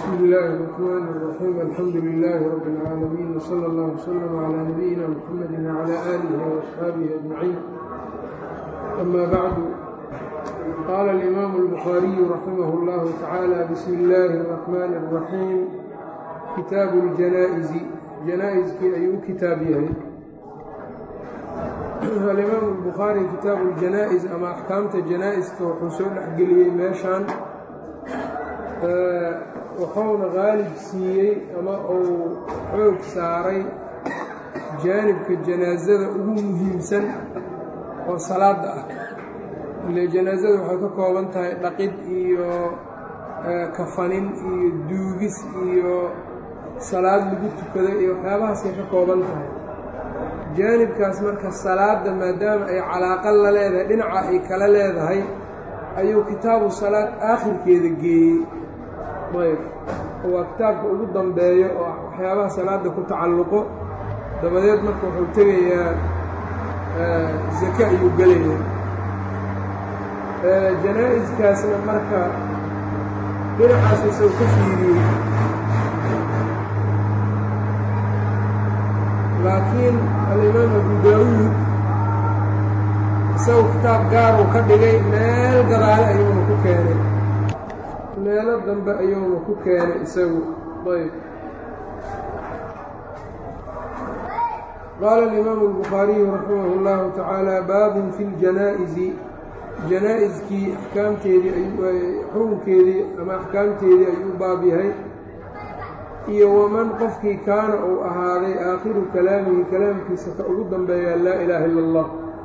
بsم الlh الرحmn الرحيم الحمdu للh رب العاalمين وصلى الله وsلم عlى نبيina mحمد وعlى آله وأصحاaبه أجمعين أmا bعd qاla الإmام البخاaري رحimه الlه taعالى بsم الlh الرحmن الرحيم kitaaب الجanاaئز janaa-iskii ayuu u kitaab yahay alimaam الbukhaarي kitaabu الjanaa-is ama axkaamta janaa-iska wuxuu soo dhexgeliyey meeshan wuxuuna qaalib siiyey ama uu xoog saaray jaanibka janaasada ugu muhiimsan oo salaada ah ile janaasada waxay ka kooban tahay dhaqid iyo kafanin iyo duugis iyo salaad lagu tukado iyo waxyaabahaasay ka kooban tahay jaanibkaas marka salaadda maadaama ay calaaqa la leedahay dhinaca ay kala leedahay ayuu kitaabu salaad aakhirkeeda geeyey ayb waa kitaabka ugu dambeeyo oo waxyaabaha salaadda ku tacalluqo dabadeed marka wuxuu tegayaa zake ayuu gelayaa janaa-iskaasna marka dhinacaas isagoo ka fiiriyey laakiin alimaam abu daawuud isagu kitaab gaaruu ka dhigay meel gadaale ayuuna ku keenay meelo dambe ayuuna ku keenay isagu ayb qaala alimaamu albukhaariyu raximah اllahu tacaala baabun fi ljanaa-isi janaa-iskii axkaamteedii xukunkeedii ama axkaamteedii ayuu baab yahay iyo waman qofkii kaana uu ahaaday aakhiru kalaamihi kalaamkiisa ka ugu dambeeyaa laa ilaaha ila allah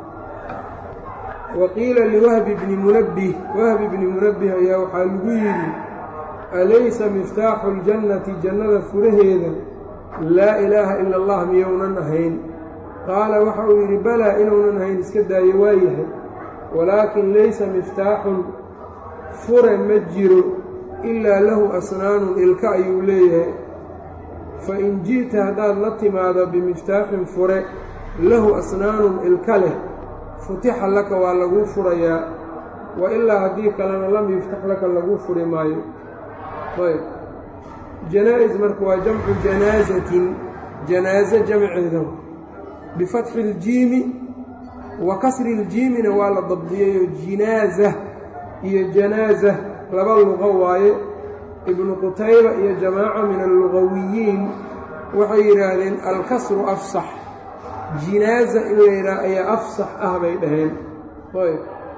wa qiila liwahbi bni munabbih wahbi bni munabbih ayaa waxaa lagu yidhi alaysa miftaaxu ljannati jannada furaheeda laa ilaaha ila allah miyounan ahayn qaala waxa uu yidhi balaa inuunan ahayn iska daayo waa yahay walaakin laysa miftaaxun fure ma jiro ilaa lahu asnaanun ilka ayuu leeyahay fa in ji'ta haddaad la timaado bimiftaaxin fure lahu asnaanun ilka leh futixa laka waa laguu furayaa wa ilaa haddii kalena lam yuftax laka laguu furi maayo ayb janaa-is marka waa jamcu janaasatin janaaso jamceeda bifatxi iljiimi wa kasri iljiimina waa la dabdiyayo jinaaza iyo janaaza laba luqo waaye ibnu qutayba iyo jamaaca min allugawiyiin waxay yidhaahdeen alkasru afsax jinaaza in la yidhaah ayaa afsax ah bay dhaheen ayb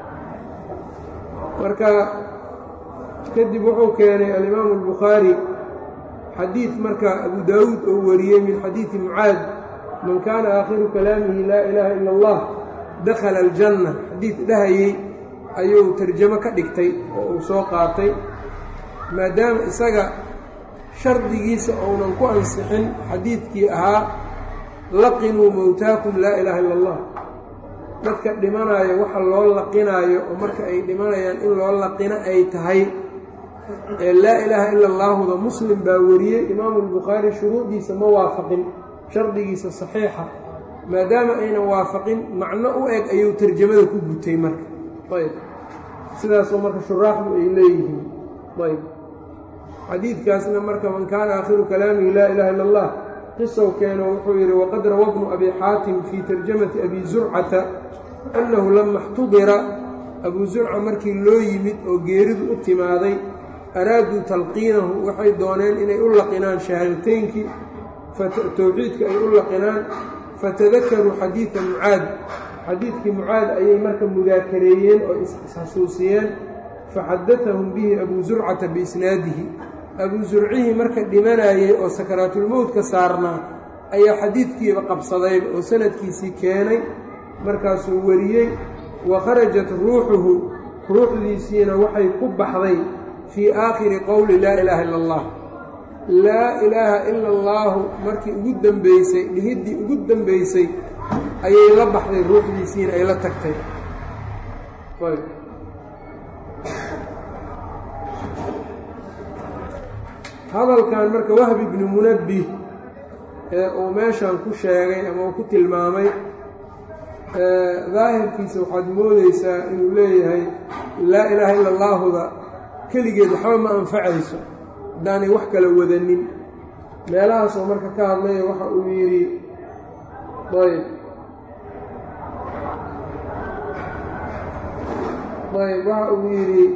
marka kadib wuxuu keenay alimaamu albukhaari xadiid marka abu daawuud oo wariyey min xadiidi mucaad man kaana aakhiru kalaamihi laa ilaaha ila allah dakhala aljanna xadiid dhahayey ayuu tarjamo ka dhigtay oo uu soo qaatay maadaama isaga shardigiisa ounan ku ansixin xadiidkii ahaa laqinuu mowtaakum laa ilaaha illa allah dadka dhimanaayo waxa loo laqinaayo oo marka ay dhimanayaan in loo laqino ay tahay ee laa ilaaha ila allaahuda muslim baa wariyey imaamu albukhaari shuruudiisa ma waafaqin shardigiisa saxiixa maadaama aynan waafaqin macno u eg ayuu tarjamada ku gutay marka ayb sidaasoo marka shuraaxdu ay leeyihiin ayb xadiidkaasna marka man kaana aakhiru kalaamihi laa ilaha illa allah qisow keeno wuxuu yidhi waqad rawa bnu abi xaatim fii tarjamati abi zurcata annahu lama اxtudira abuu zurca markii loo yimid oo geeridu u timaaday araaduu talqiinahu waxay dooneen inay u laqinaan shahaadateynkii towxiidka ay u laqinaan fatadakaruu xadiida mucaad xadiidkii mucaad ayay marka mudaakareeyeen oo isxasuusiyeen faxadatahum bihi abuu zurcata biisnaadihi abuu zurcihii marka dhimanayey oo sakaraatulmowtka saarnaa ayaa xadiidkiiba qabsadayba oo sanadkiisii keenay markaasuu wariyey wa kharajat ruuxuhu ruuxdiisiina waxay ku baxday fii aakhiri qowli laa ilaaha illa allah laa ilaaha ila allaahu markii ugu dembeysay dhihiddii ugu dembeysay ayay la baxday ruuxdiisiina ay la tagtay hadalkan marka wahbi bni munabbih ee uu meeshan ku sheegay ama uu ku tilmaamay daahirkiisa waxaad moodeysaa inuu leeyahay laa ilaaha ila allaahuda keligeed waxba ma anfacayso haddaanay wax kala wadanin meelahaasoo marka ka hadlaya waxa uu yidhi ayb ayb waxa uu yidhi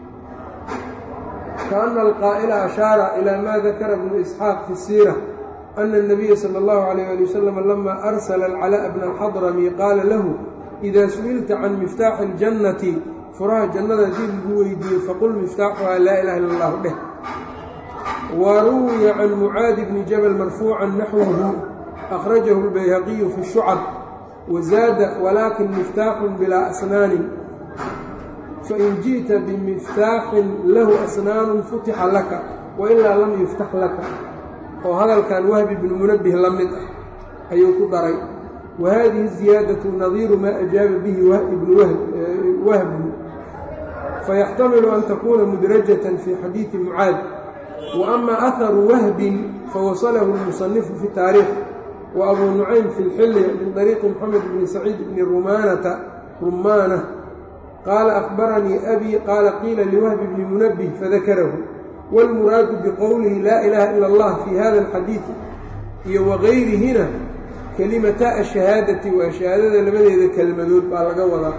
kaأna alqaa'la ashaara ilى ma dakara bnu isxaaq fi الsiira أna الnabiya salى اllahu عalيyه ali wasalam lama arsla alcalاء bna alxadrami qaala lahu إida su-ilta can miftaaxi اljannati furaha jannada haddii lagu weydiiyo faqul miftaaxuhaa laa ilaha illa اllahu dheh wa ruwiya can mucaadi bni jabal marfuuca naxwahu akhrajahu اlbayhaqiyu fi الshucab wazaada walaakin miftaaxun bilaa asnaanin fain jiئta bimiftaaxin lahu asnaanu futixa laka wailaa lam yuftax laka oo hadalkan wahbi bnu munabih la mid ah ayuu ku daray wa hadihi ziyaadatu nadiiru maa ajaaba bihi ibnu wahbi fayaxtamilu an takuuna mudrajatan fi xadiidi mucaad wa ama aharu wahbin fawasalahu lmusanifu fi taariikh wa abuu nucaym fi lxilli min طariiqi moxamed bni saciid bni rumaanata rumaana qaala akhbaranii abi qaala qiila liwahbi bni munabih fadakarahu wاlmuraadu biqowlihi laa ilaaha ila اllah fi hada alxadiidi iyo wagayrihina kelimata ashahaadati waa shahaadada labadeeda kelmadood baa laga wadaa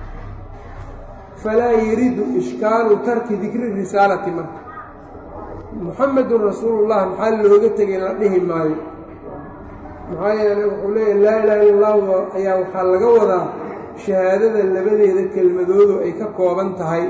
falaa yaridu ishkaalu tarki dikri risaalati marka muxamedun rasuulullah maxaa looga tegay la dhihi maayo maxaa yeeley wuxuu leeyahy laa ilaha illa allahu ayaa waxaa laga wadaa shahaadada labadeeda kelmadoodu ay ka kooban tahay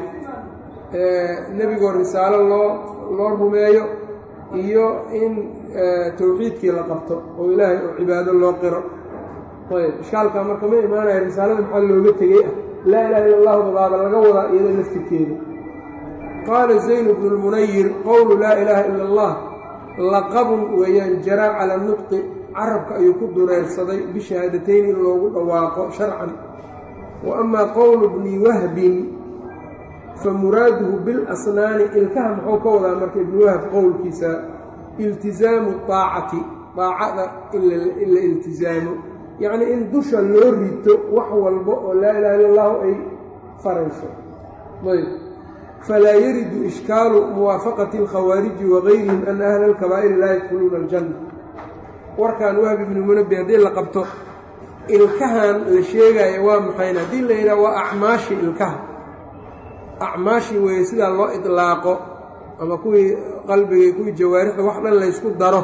nebigoo risaalo loo loo rumeeyo iyo in towxiidkii la qabto oo ilaahay oo cibaado loo qiro ayb ishkaalkaa marka ma imaanaya risaalada maxaa looga tegey ah laa ilaha illa allahu babaaba laga wadaa iyada laftirkeeda qaala zayn bnu lmunayir qowlu laa ilaaha ila allah laqabun weeyaan jaraa cala nutqi carabka ayuu ku dureersaday bishahaadatayn in loogu dhawaaqo sharcan wa amaa qowlu bni wahbin fa muraaduhu bilasnaani ilkaha muxuu ka wadaa marka ibni wahb qowlkiisa iltisaamu aacati daacada in la iltisaamo yacnii in dusha loo rito wax walba oo laa ilaha illa allahu ay farayso ayb falaa yaridu ishkaalu muwaafaqati alkhawaariji wagayrihim ana ahla alkabaa'iri laa yadkhuluuna aljanna warkan wahbi ibni munabi haddii la qabto ilkahan la sheegaayo waa maxayn haddii la yidhaha waa acmaashi ilkaha acmaashi weeye sidaa loo idlaaqo ama kuwii qalbigii kuwii jawaarixda wax dhan laysku daro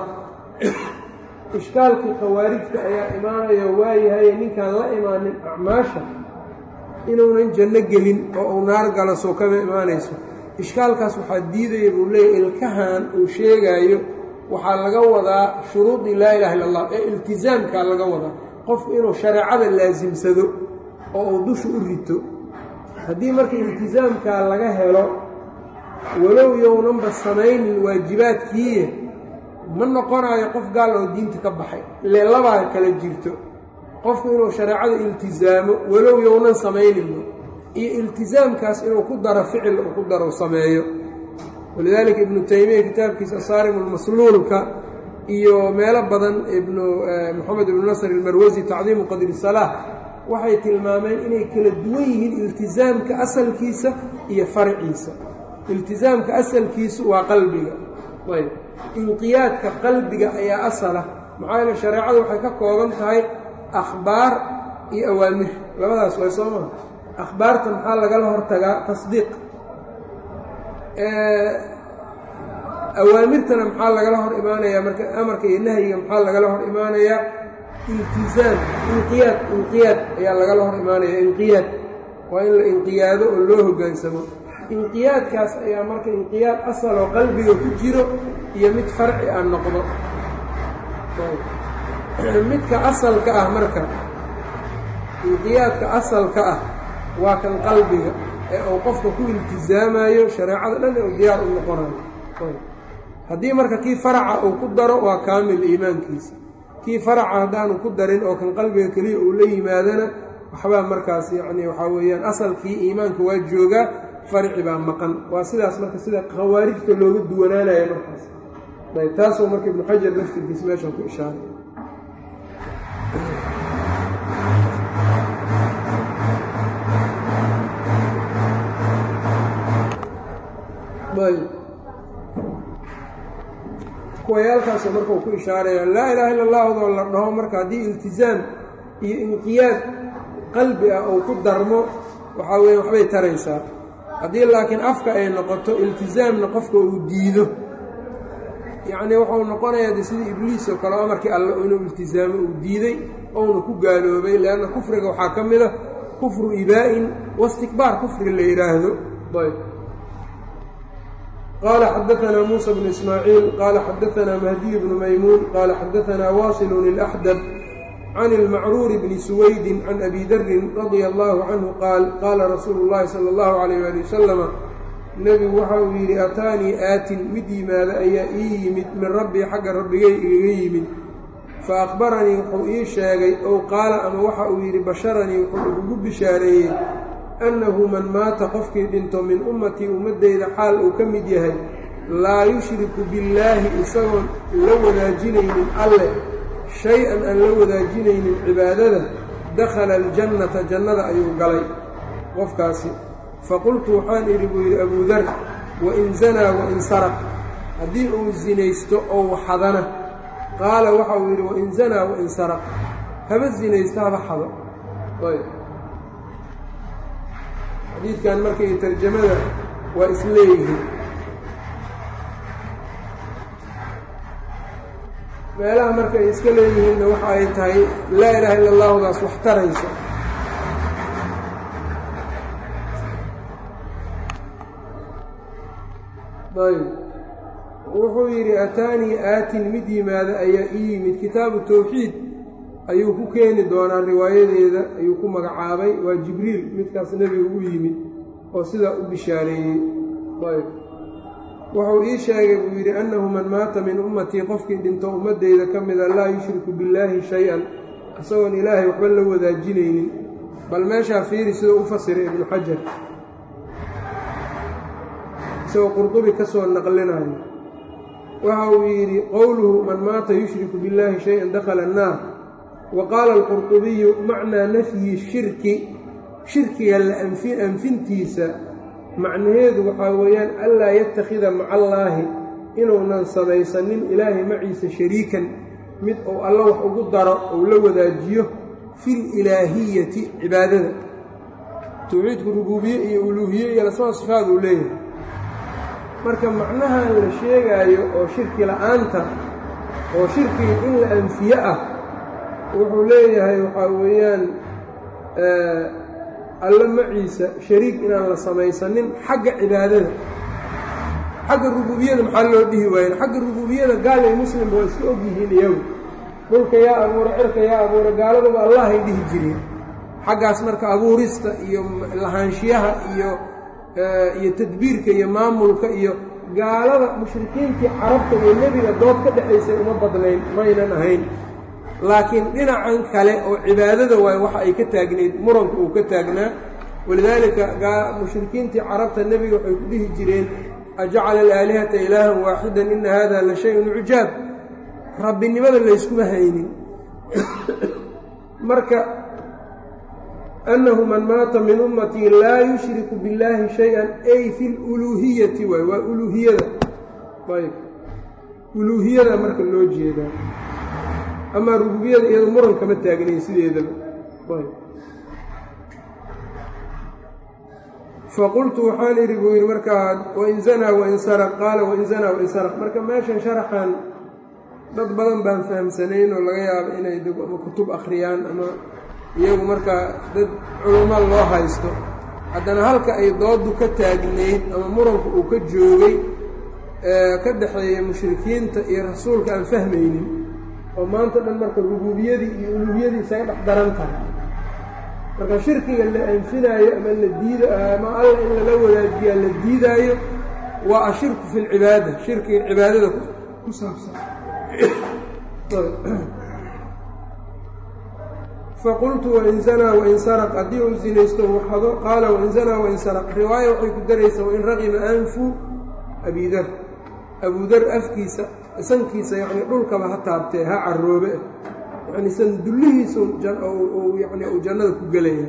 ishkaalkii khawaarijta ayaa imaanaya waayahaye ninkaan la imaanin acmaasha inuunan janno gelin oo uu naar galo soo kama imaanayso ishkaalkaas waxaa diidaya buu leeyahy ilkahan uu sheegaayo waxaa laga wadaa shuruudii laa ilaha illa allah ee iltisaamkaa laga wadaa qofku inuu shareecada laasimsado oo uu dusha u rito haddii marka iltisaamkaa laga helo walow yownanba samaynin waajibaadkiiye ma noqonayo qof gaal oo diinta ka baxay ile labaa kala jirto qofku inuu shareecada iltisaamo walow yownan samayninba iyo iltisaamkaas inuu ku daro ficil uu ku daro sameeyo walidaalika ibnu taymiya kitaabkiisa asaarim almasluulka iyo meelo badan ibnu moxamed ibnu nasr ilmarwasi tacdiimu qadri salaah waxay tilmaameen inay kala duwan yihiin iltisaamka asalkiisa iyo farciisa iltisaamka asalkiisu waa qalbiga ayb inqiyaadka qalbiga ayaa asala maxaa yeele shareecadu waxay ka kooban tahay akhbaar iyo awaamir labadaas way soo maha akhbaarta maxaa lagala hortagaa tasdiiq awaamirtana maxaa lagala hor imaanayaa marka amarka iyo nahyiga maxaa lagala hor imaanayaa iltisaam inqiyaad inqiyaad ayaa lagala hor imaanaya inqiyaad waa in la inqiyaado oo loo hoggaansamo inqiyaadkaas ayaa marka inqiyaad asal oo qalbiga ku jiro iyo mid farci ah noqdo midka asalka ah marka inqiyaadka asalka ah waa kan qalbiga ee uu qofka ku iltisaamayo shareecada dhan uu diyaar u noqonayo haddii marka kii faraca uu ku daro waa kaamil iimaankiisa kii faraca haddaanu ku darin oo kan qalbiga keliya uu la yimaadana waxbaa markaas yacni waxaa weeyaan asalkii iimaanka waa joogaa farci baa maqan waa sidaas marka sida khawaarijta looga duwanaanaya markaas ayb taasoo marka ibnu xajar laftirkiis meeshan ku ishaaray ayb kuwayaalkaasoo marka uu ku ishaaraya laa ilaaha illa allahudoo la dhaho marka haddii iltizaam iyo inqiyaad qalbi ah uu ku darmo waxaa weeye waxbay taraysaa haddii laakiin afka ay noqoto iltizaamna qofka uu diido yacnii wuxuu noqonayaa de sidii ibliis oo kale amarkii alle inuu iltizaamo uu diiday ouna ku gaaloobay leanna kufriga waxaa ka mid a kufru ibaa'in wastikbaar kufriga la yidhaahdo ayb qaala xadaanaa muusa bnu ismaaciil qaala xadaanaa mahdiy bnu maymuun qaala xadaanaa waasilun ilaxdab can ilmacruuri bni suwaydin can abi darin radia allaahu canhu qaal qaala rasuulu llaahi sala allahu calayh waali wasalama nebigu waxa uu yidhi ataanii aatin mid yimaada ayaa ii yimid min rabbii xagga rabbigay igaga yimid fa akhbaranii wuxuu ii sheegay ow qaala ama waxa uu yidhi basharanii wuxuu igugu bishaareeyey annahu man maata qofkii dhinto min ummatii ummaddeyda xaal uu ka mid yahay laa yushriku billaahi isagoon la wadaajinaynin alleh shay-an aan la wadaajinaynin cibaadada dakhala aljannata jannada ayuu galay qofkaasi faqultu waxaan idhi buu yidhi abuu dar wain zanaa wain saraq haddii uu sinaysto oo waxadana qaala waxa uu yidhi wain zanaa wain saraq haba sinaysto haba xado xadiidkan marka iyo tarjamada waa isleeyihiin meelaha marka ay iska leeyihiinna waxa ay tahay laa ilaaha illa allahudaas wax tarayso ayb wuxuu yidhi ataanii aatin mid yimaada ayaa ii yimid kitaabu tawxiid ayuu ku keeni doonaa riwaayadeeda ayuu ku magacaabay waa jibriil midkaas nebiga u yimid oo sidaa u bishaareeyey ayb wuxuu ii sheegay buu yidhi annahu man maata min ummatii qofkii dhinto ummaddeyda ka mida laa yushriku billaahi shay-an isagoon ilaahay waxba la wadaajinaynin bal meeshaa fiiri siduu u fasiray ibnu xajar isagoo qurdubi ka soo naqlinayo waxa uu yidhi qowluhu man maata yushriku billaahi shay-an dakhala annaar wa qaala alqurdubiyu macnaa nafyi shirki shirkiga la anfintiisa macnaheedu waxaa weeyaan anlaa yattakhida maca allaahi inuunan samaysanin ilaahay maciisa shariikan mid uu alla wax ugu daro ou la wadaajiyo fil ilaahiyati cibaadada towxiidku rubuubiye iyo uluuhiye iyo lasmaa sifaad uu leeyahay marka macnahan la sheegaayo oo shirki la'aanta oo shirkiga in la anfiye ah wuxuu leeyahay waxaa weeyaan alla maciisa shariik inaan la samaysanin xagga cibaadada xagga rubuubiyada maxaa loo dhihi waayen xagga rubuubiyada gaal iyo muslimba waa iska og yihiin iyagu dhulka yaa abuura cirka yaa abuura gaaladuba allahay dhihi jireen xaggaas marka abuurista iyo lahaanshiyaha iyo iyo tadbiirka iyo maamulka iyo gaalada mushrikiintii carabta iyo nebiga dood ka dhexaysay uma badnayn maynan ahayn laakiin dhinacan kale oo cibaadada waayo waxa ay ka taagnayd muranka uu ka taagnaa walidaalika mushrikiintii carabta nebiga waxay ku dhihi jireen ajacala alaalihata ilaahan waaxidan ina hada la shay-un cujaab rabbinimada layskuma haynin marka annahu man maata min ummatii laa yushriku billaahi shay-an ay fi luluuhiyati waay waa uluuhiyada ayb uluuhiyada marka loo jeedaa amaa rububiyada iyado muran kama taagnayn sideedaba faqultu waxaan idhi buu yidhi markaa wain zanaa wain saraq qaala wain zanaa wain saraq marka meeshan sharaxan dad badan baan fahamsanayn oo laga yaabo inay ama kutub akhriyaan ama iyagu markaa dad culummo loo haysto haddana halka ay doodu ka taagnayd ama muranku uu ka joogay ka dhexeeya mushrikiinta iyo rasuulka aan fahmaynin oo maanta dhan marka rubuubiyadii iyo uluuhiyadii isaga dhex daran tahay marka shirkiga la anfinaayo ama la diida ama alla in lala wadaajiyaa la diidaayo waa ashirku fi lcibaada shirkiga cibaadada ku saabsan faqultu wain zanaa wain saraq haddii uu zinaysto waxado qaala wain zanaa wain saraq riwaaya waxay ku daraysaa wain raqima anfu abidar abudar afkiisa sankiisa yacni dhulkaba ha taabtee ha caroobe yacni san dullihiisa yani uu jannada ku gelaya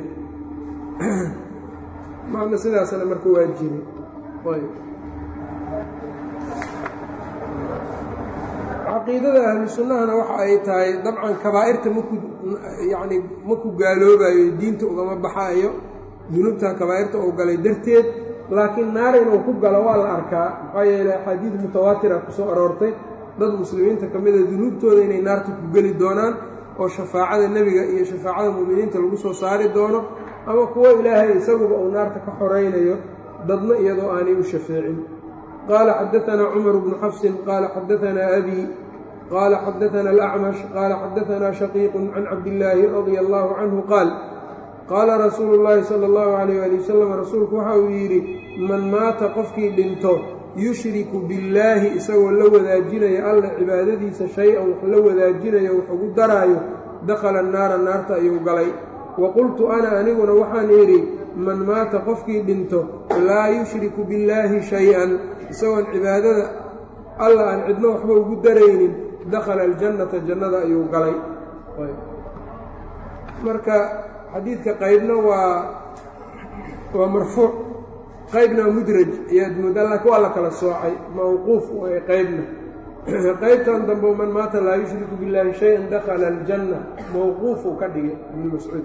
macna sidaasna marka waa jiri ayb caqiidada ahlu sunnahana waxa ay tahay dabcan kabaa'irta maku yacni maku gaaloobayo diinta ugama baxaayo dunuubta kabaa'irta uu galay darteed laakiin naar inuu ku galo waa la arkaa maxaa yeeley axaadiid mutawaatira ku soo aroortay dad muslimiinta ka mida dunuubtooda inay naarta ku geli doonaan oo shafaacada nebiga iyo shafaacada mu'miniinta lagu soo saari doono ama kuwo ilaahay isaguba uu naarta ka xoraynayo dadna iyadoo aanay u shafeecin qaala xadaanaa cumar bnu xafsin qaala xadaanaa abi qaala xadaanaa alacmash qaala xadaanaa shaqiiqun can cabdillaahi radia allaahu canhu qaal qaala rasuulu llaahi sala allahu calayh ali wasalam rasuulku waxa uu yidhi man maata qofkii dhinto yushriku billaahi isagoo la wadaajinayo alla cibaadadiisa shay-an wax la wadaajinayo wax ugu daraayo dakhala annaara naarta ayuu galay wa qultu ana aniguna waxaan idhi man maata qofkii dhinto laa yushriku billaahi shay-an isagoon cibaadada alla aan cidno waxba ugu daraynin dakhala aljannata jannada ayuu galay marka xadiidka qaybna waa waa marfuuc qaybna waa mudraj ayaad moodaa laakiin waa la kala soocay mawquuf waay qaybna qaybtan dambe man maata laa yushriku billaahi shay-an dakhala aljanna mawquufuu ka dhigay ibnu mascuud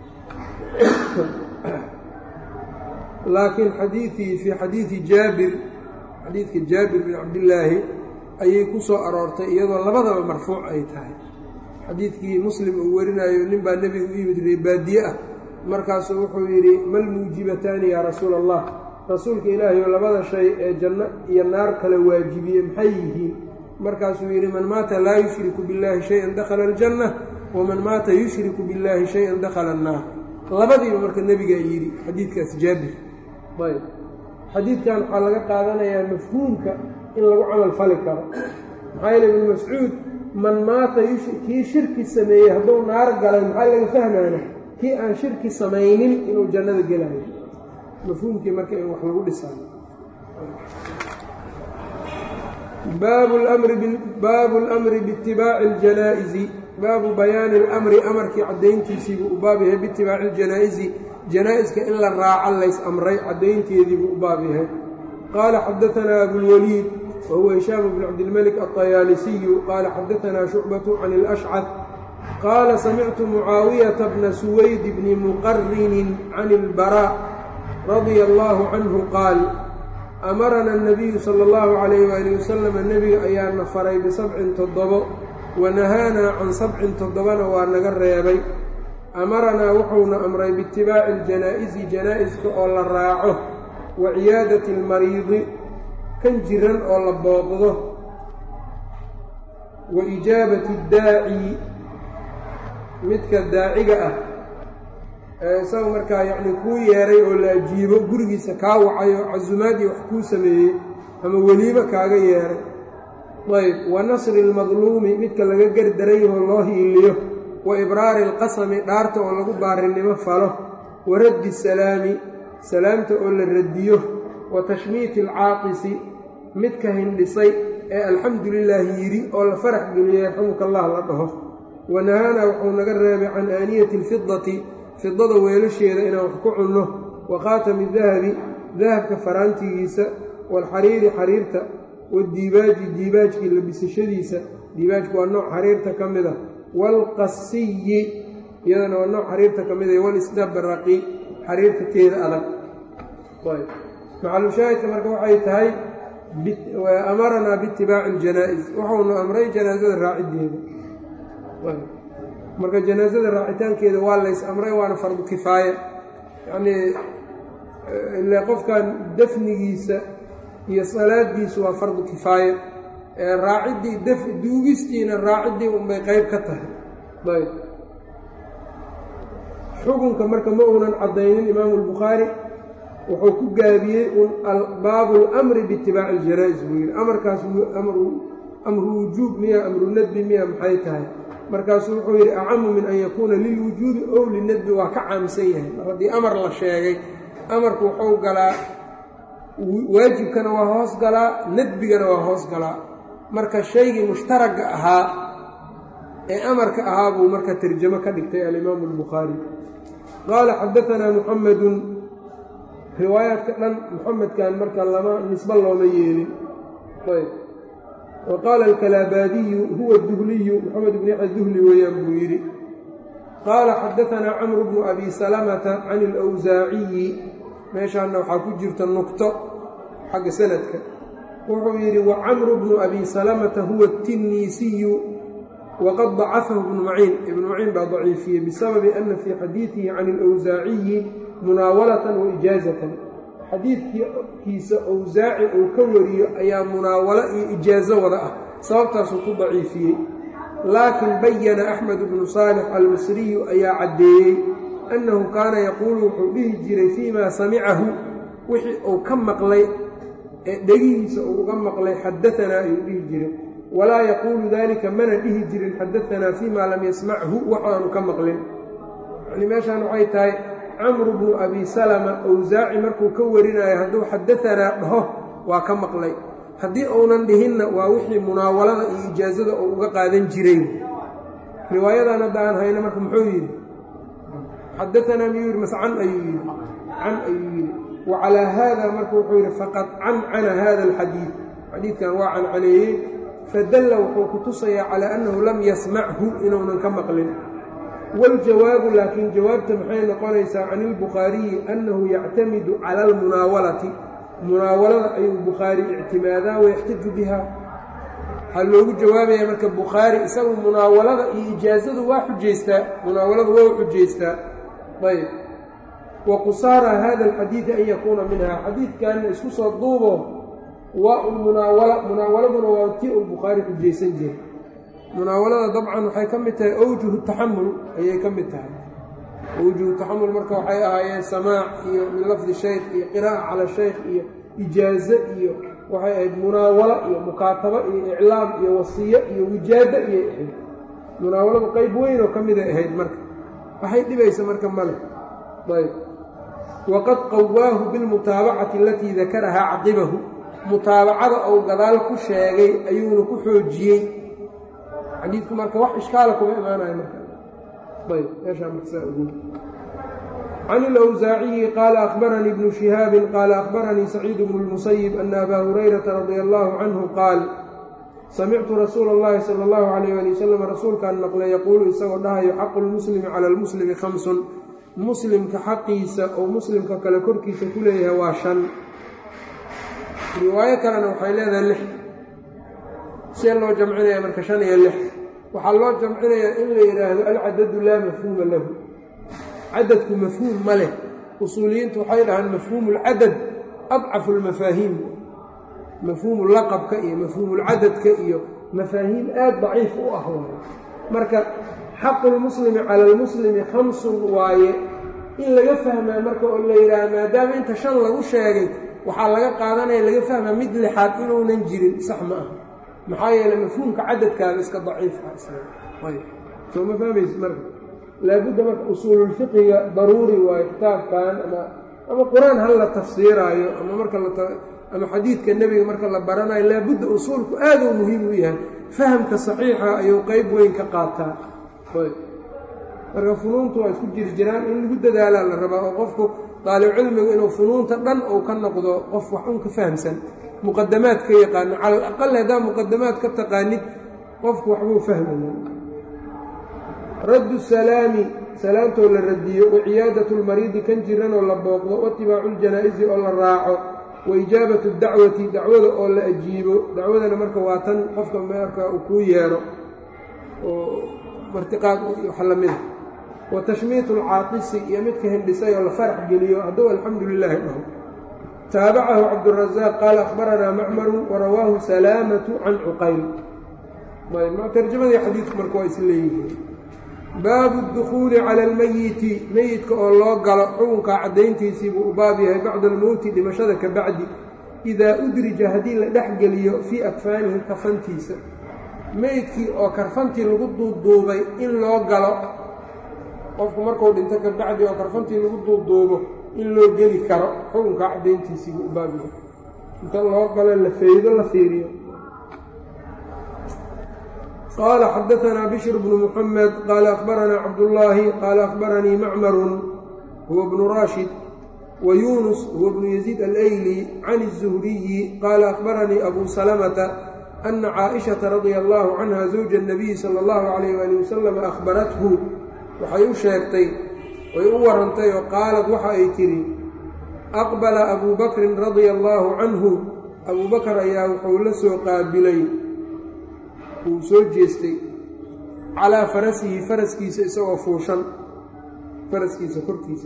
laakiin xadiiii fii xadiidi jaabir xadiidka jaabir bin cabdillaahi ayay ku soo aroortay iyadoo labadaba marfuuc ay tahay xadiidkii muslim uu warinayo nin baa nebiga u yimid reebaadiye ah markaasuu wuxuu yidhi mal muujibataani yaa rasuula allah rasuulka ilaahayo labada shay ee janno iyo naar kala waajibiye maxay yihiin markaasuu yidhi man maata laa yushriku billaahi shay-an dakhala aljanna waman maata yushriku billaahi shay-an dakhala annaar labadiiba marka nebigaa yidhi xadiidkaas jaabir ayb xadiidkan waxaa laga qaadanayaa mafhuumka in lagu camal fali karo maxaa yeele ibnu mascuud man maata kii shirki sameeyey hadduu naar galay maxaa laga fahmaana kii aan shirki samaynin inuu jannada gelayo mafhuumkii marka in wax lagu dhisaayo baabu اlmri biitibaaci اljanaa'izi baabu bayaani اlamri amarkii caddayntiisiibuu u baab yahay biitibaaci اljanaa'izi janaa'iska in la raaco lays amray caddaynteediibuu u baab yahay qaala xadaanaa abulwaliid wahuwa hishaam bn cabdilmalik alطayaalisiyu qaala xadaanaa shucbatu can اlashcad qaala samictu mucaawiyata bna suwayd bni muqarinin can اlbarا radia allaahu canhu qaal amarana الnabiyu sala اllahu calayh waali wasalama nebiga ayaana faray bisabcin toddobo wanahaanaa can sabcin toddobana waa naga reebay amaranaa wuxuuna amray biitibaaci اljanaa'izi janaa'iska oo la raaco wa ciyaadati اlmariidi kan jiran oo la booqdo wa ijaabati اddaaci midka daaciga ah ee isaga markaa yacni kuu yeeray oo la ajiibo gurigiisa kaa wacay oo casumaadii wax kuu sameeyey ama weliibo kaaga yeeray ayb wa nasri ilmadluumi midka laga gardaran yahoo loo hiiliyo wa ibraari alqasami dhaarta oo lagu baarinimo falo wa raddi salaami salaamta oo la radiyo wa tashmiiti alcaaqisi midka hindhisay ee alxamdu lilaahi yidhi oo la farax geliyey yarxamuka allah la dhaho wanahaanaa wuxuu naga reebay can aaniyati alfidati fidada weelasheeda inaan wax ku cunno wa khaatami dahabi dahabka faraantigiisa waalxariiri xariirta wadiibaaji diibaajkii labisashadiisa diibaajku waa nooc xariirta ka mid a waalqasiyi iyadana waa nooc xariirta ka mid a walisdabraqi xariirta teeda adag maxalushaahidka marka waxay tahay amaranaa biitibaaci aljanaa-is wuxuuna amray janaasada raacideeda marka janaasada raacitaankeeda waa lays amray waana fardu kifaaya yacnii ile qofkan dafnigiisa iyo salaadiisu waa fardu kifaaya ee raaciddii daf duugistiina raaciddii unbay qeyb ka tahay ayb xukunka marka ma uunan caddaynin imaamu albukhaari wuxuu ku gaabiyey un baabu اlamri biitibaaci aljanaa-is buu yidhi amarkaas amru wujuub miya amru nadbi miya maxay tahay markaasuu wuxuu yidhi acamu min an yakuuna lilwujuubi ow linadbi waa ka caamsan yahay mar haddii amar la sheegay amarku wuxuu galaa waajibkana waa hoos galaa nadbigana waa hoos galaa marka shaygii mushtaragga ahaa ee amarka ahaa buu marka tarjamo ka dhigtay alimaamu albukhaari qaala xadaanaa muxamedun riwaayaadka dhan muxamedkan marka lama nisbo looma yeelin ayb wa qaala alkalaabaadiyu huwa duhliyu moxamed bn yaxya duhli weeyaan buu yidhi qaala xadaanaa camru bnu abi salamata can alwsaaciyi meeshaanna waxaa ku jirta nugto xagga sanadka wuxuu yidhi wa camru bnu abi salamata huwa tinniisiyu waqad dacafahu ibnu maciin ibnu maciin baa daciifiyey bisababi ana fii xadiidihi can alwsaaciyi munaawalatan wa ijaazatan xadiidkiisa owsaaci uu ka wariyo ayaa munaawalo iyo ijaazo wada ah sababtaasuu ku daciifiyey laakiin bayana axmed bnu saalix almisriyu ayaa caddeeyey annahu kaana yaquulu wuxuu dhihi jiray fii maa samicahu wixii uu ka maqlay ee dhegihiisa uu uga maqlay xadaanaa ayuu dhihi jiray walaa yaquulu daalika mana dhihi jirin xadaanaa fii maa lam yasmachu waxaanu ka maqlin yacnii meeshaan waxay tahay camru bnu abi salama owsaaci markuu ka warinayo hadduu xadaanaa dhaho waa ka maqlay haddii uunan dhihinna waa wixii munaawalada iyo ijaazada uu uga qaadan jiray riwaayadan hadda aan hayno marka muxuu yidhi xadaanaa miyuu yidhi mase can ayuu yidhi can ayuu yidhi wa calaa haada marka wuxuu yidhi faqad cancana hada alxadiid xadiidkan waa cancaneeyey fadalla wuxuu ku tusayaa calaa annahu lam yasmachu inuunan ka maqlin waljawaabu laakiin jawaabta maxay noqonaysaa can ilbukhaariyi annahu yactamidu cala almunaawalati munaawalada ayuu bukhaari ictimaadaa wayaxtaju biha waxaa loogu jawaabaya marka bukhaari isagu munaawalada iyo ijaazadu waa xujaystaa munaawaladu waa u xujaystaa ayb wa qusaara hada alxadiidi an yakuuna minha xadiidkanna isku soo duubo waa u munaawala munaawaladuna waa tii uu bukhaari xujaysan jiray munaawalada dabcan waxay ka mid tahay awjuhu taxamul ayay ka mid tahay awjuhu taxamul marka waxay ahaayeen samaac iyo min lafdi shaykh iyo qiraa'a cala shaykh iyo ijaaze iyo waxay ahayd munaawalo iyo mukaatabo iyo iclaam iyo wasiyo iyo wijaado iyay ahayd munaawaladu qayb weyn oo ka miday ahayd marka waxay dhibaysa marka male ayb waqad qawaahu bilmutaabacati alatii dakarahaa caqibahu mutaabacada ou gadaal ku sheegay ayuuna ku xoojiyey xadiidku marka wax ishkaala kuma imaanayo marka ayb meeshaa markasaa ogo can ilawsaaciyi qaala akhbaranii ibnu shihaabin qaala akhbaranii saciidu bnu lmusayib ana abaa hurayrata radia allaahu canhu qaal samictu rasuula اllahi sala allahu calayh ali wasalam rasuulkaan maqlay yaquulu isagoo dhahayo xaqu lmuslimi cala almuslimi khamsun muslimka xaqiisa oo muslimka kale korkiisa ku leeyahay waa shan riwaayo kalena waxay leedahay lix see loo jamcinaya marka shan iyo lix waxaa loo jamcinayaa in la yidhaahdo alcadadu laa mafhuuma lahu cadadku mafhuum ma leh usuuliyiintu waxay dhahaan mafhuumu lcadad adcafu lmafaahiim mafhuumu laqabka iyo mafhuumulcadadka iyo mafaahiim aad daciif u ah waaye marka xaqu lmuslimi cala almuslimi khamsun waaye in laga fahmaa marka oo la yidhaaha maadaama inta shan lagu sheegay waxaa laga qaadanaya laga fahmaa mid lixaad inuunan jirin sax ma ah maxaa yeele mafhuumka cadadkaada iska daciif ah soo ma fahmaysid marka laabudda marka usuululfiqiga daruuri waayo kitaabkan ama ama qur-aan hal la tafsiiraayo ama marka ama xadiidka nebiga marka la baranayo laabudda usuulku aaduu muhiim u yahay fahamka saxiixa ayuu qeyb weyn ka qaataa marka funuuntu waa isku jiri jiraan in lagu dadaalaa la rabaa oo qofku daalibcilmigu inuu funuunta dhan uu ka noqdo qof wax un ka fahamsan muqadamaad ka yaqaano cala alaqal haddaa muqadamaad ka taqaanid qofku waxbuu fahmaya raddu salaami salaamtoo la radiyo wa ciyaadatu lmariidi kan jiranoo la booqdo waitibaacu ljanaa-isi oo la raaco wa ijaabatu dacwati dacwada oo la ajiibo dacwadana marka waa tan qofka marka uu kuu yeedho oo martiqaad wax lamida wa tashmiitu alcaaqisi iyo midka hindhisay oo la farax geliyo hadduu alxamdu lilaahi dhaho taabacahu cabdurazaaq qaala akhbaranaa macmaru warawaahu salaamatu can cuqayl tarjamadii xadiidku marka waa is leeyihiin baabu اdukhuuli cala almeyiti meyidka oo loo galo xukunkaa caddayntiisii buu u baab yahay bacda almowti dhimashada ka bacdi idaa udrija haddii la dhex geliyo fii akfaanihi kafantiisa meyidkii oo karfantii lagu duuduubay in loo galo qofku markuu dhinto ka bacdi oo karfantii lagu duuduubo in loo geli karo xukunkaa caddayntiisii buu u baab yahay inta loo galo la feydo la fiiriyo qال xdثna bشhr بن محمد qال أخبرnا cبداللahi qال أخبرnيi mcmr هو بن rاشhد ويuنس هو بن يزيد الأylي عن الزهري qال أخبرnيi أbو سلمة ana caaishata radia allaahu canha zawja اnabiyi sala اllahu calayh waali wasalam akhbarathu waxay u sheegtay way u warantay oo qaalad waxa ay tidhi aqbala abuu bakrin radia allaahu canhu abuu bakar ayaa wuxuu la soo qaabilay wuu soo jeestay calaa farasihi faraskiisa isagoo fuushan faraskiisa korkiisa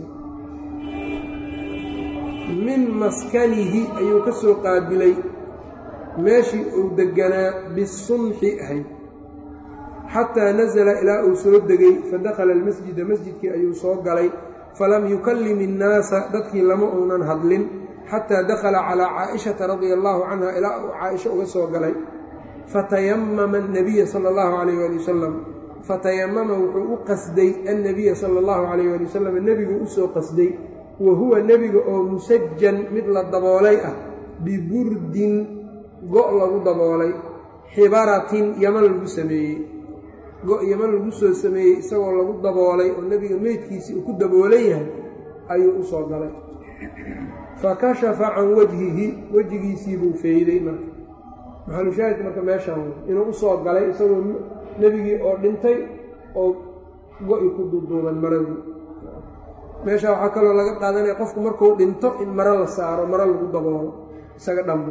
min maskanihi ayuu ka soo qaabilay meeshii uu deganaa bisunxi ahayd xataa nasala ilaa uu soo degay fadakhala almasjida masjidkii ayuu soo galay falam yukallim innaasa dadkii lama uunan hadlin xataa dakhala calaa caa'ishata radia allaahu canha ilaa uu caaisha uga soo galay fatayamama annabiya sala allahu calayh waali wasalam fatayamama wuxuu u qasday annabiya sala allahu calayh waali wasalam nebigu u soo qasday wa huwa nebiga oo musajan mid la daboolay ah biburdin go' lagu daboolay xibaratin yaman lagu sameeyey go' yaman lagu soo sameeyey isagoo lagu daboolay oo nebiga meydkiisii uu ku daboolan yahay ayuu u soo galay fa kashafa can wajhihi wejigiisii buu feeyday marka maxalushaahidka marka meeshaan inuu u soo galay isagoo nebigii oo dhintay oo go-i ku duuduuban maradii meeshaa waxaa kaloo laga qaadanaya qofku markuu dhinto in maro la saaro maro lagu daboolo isaga dhambo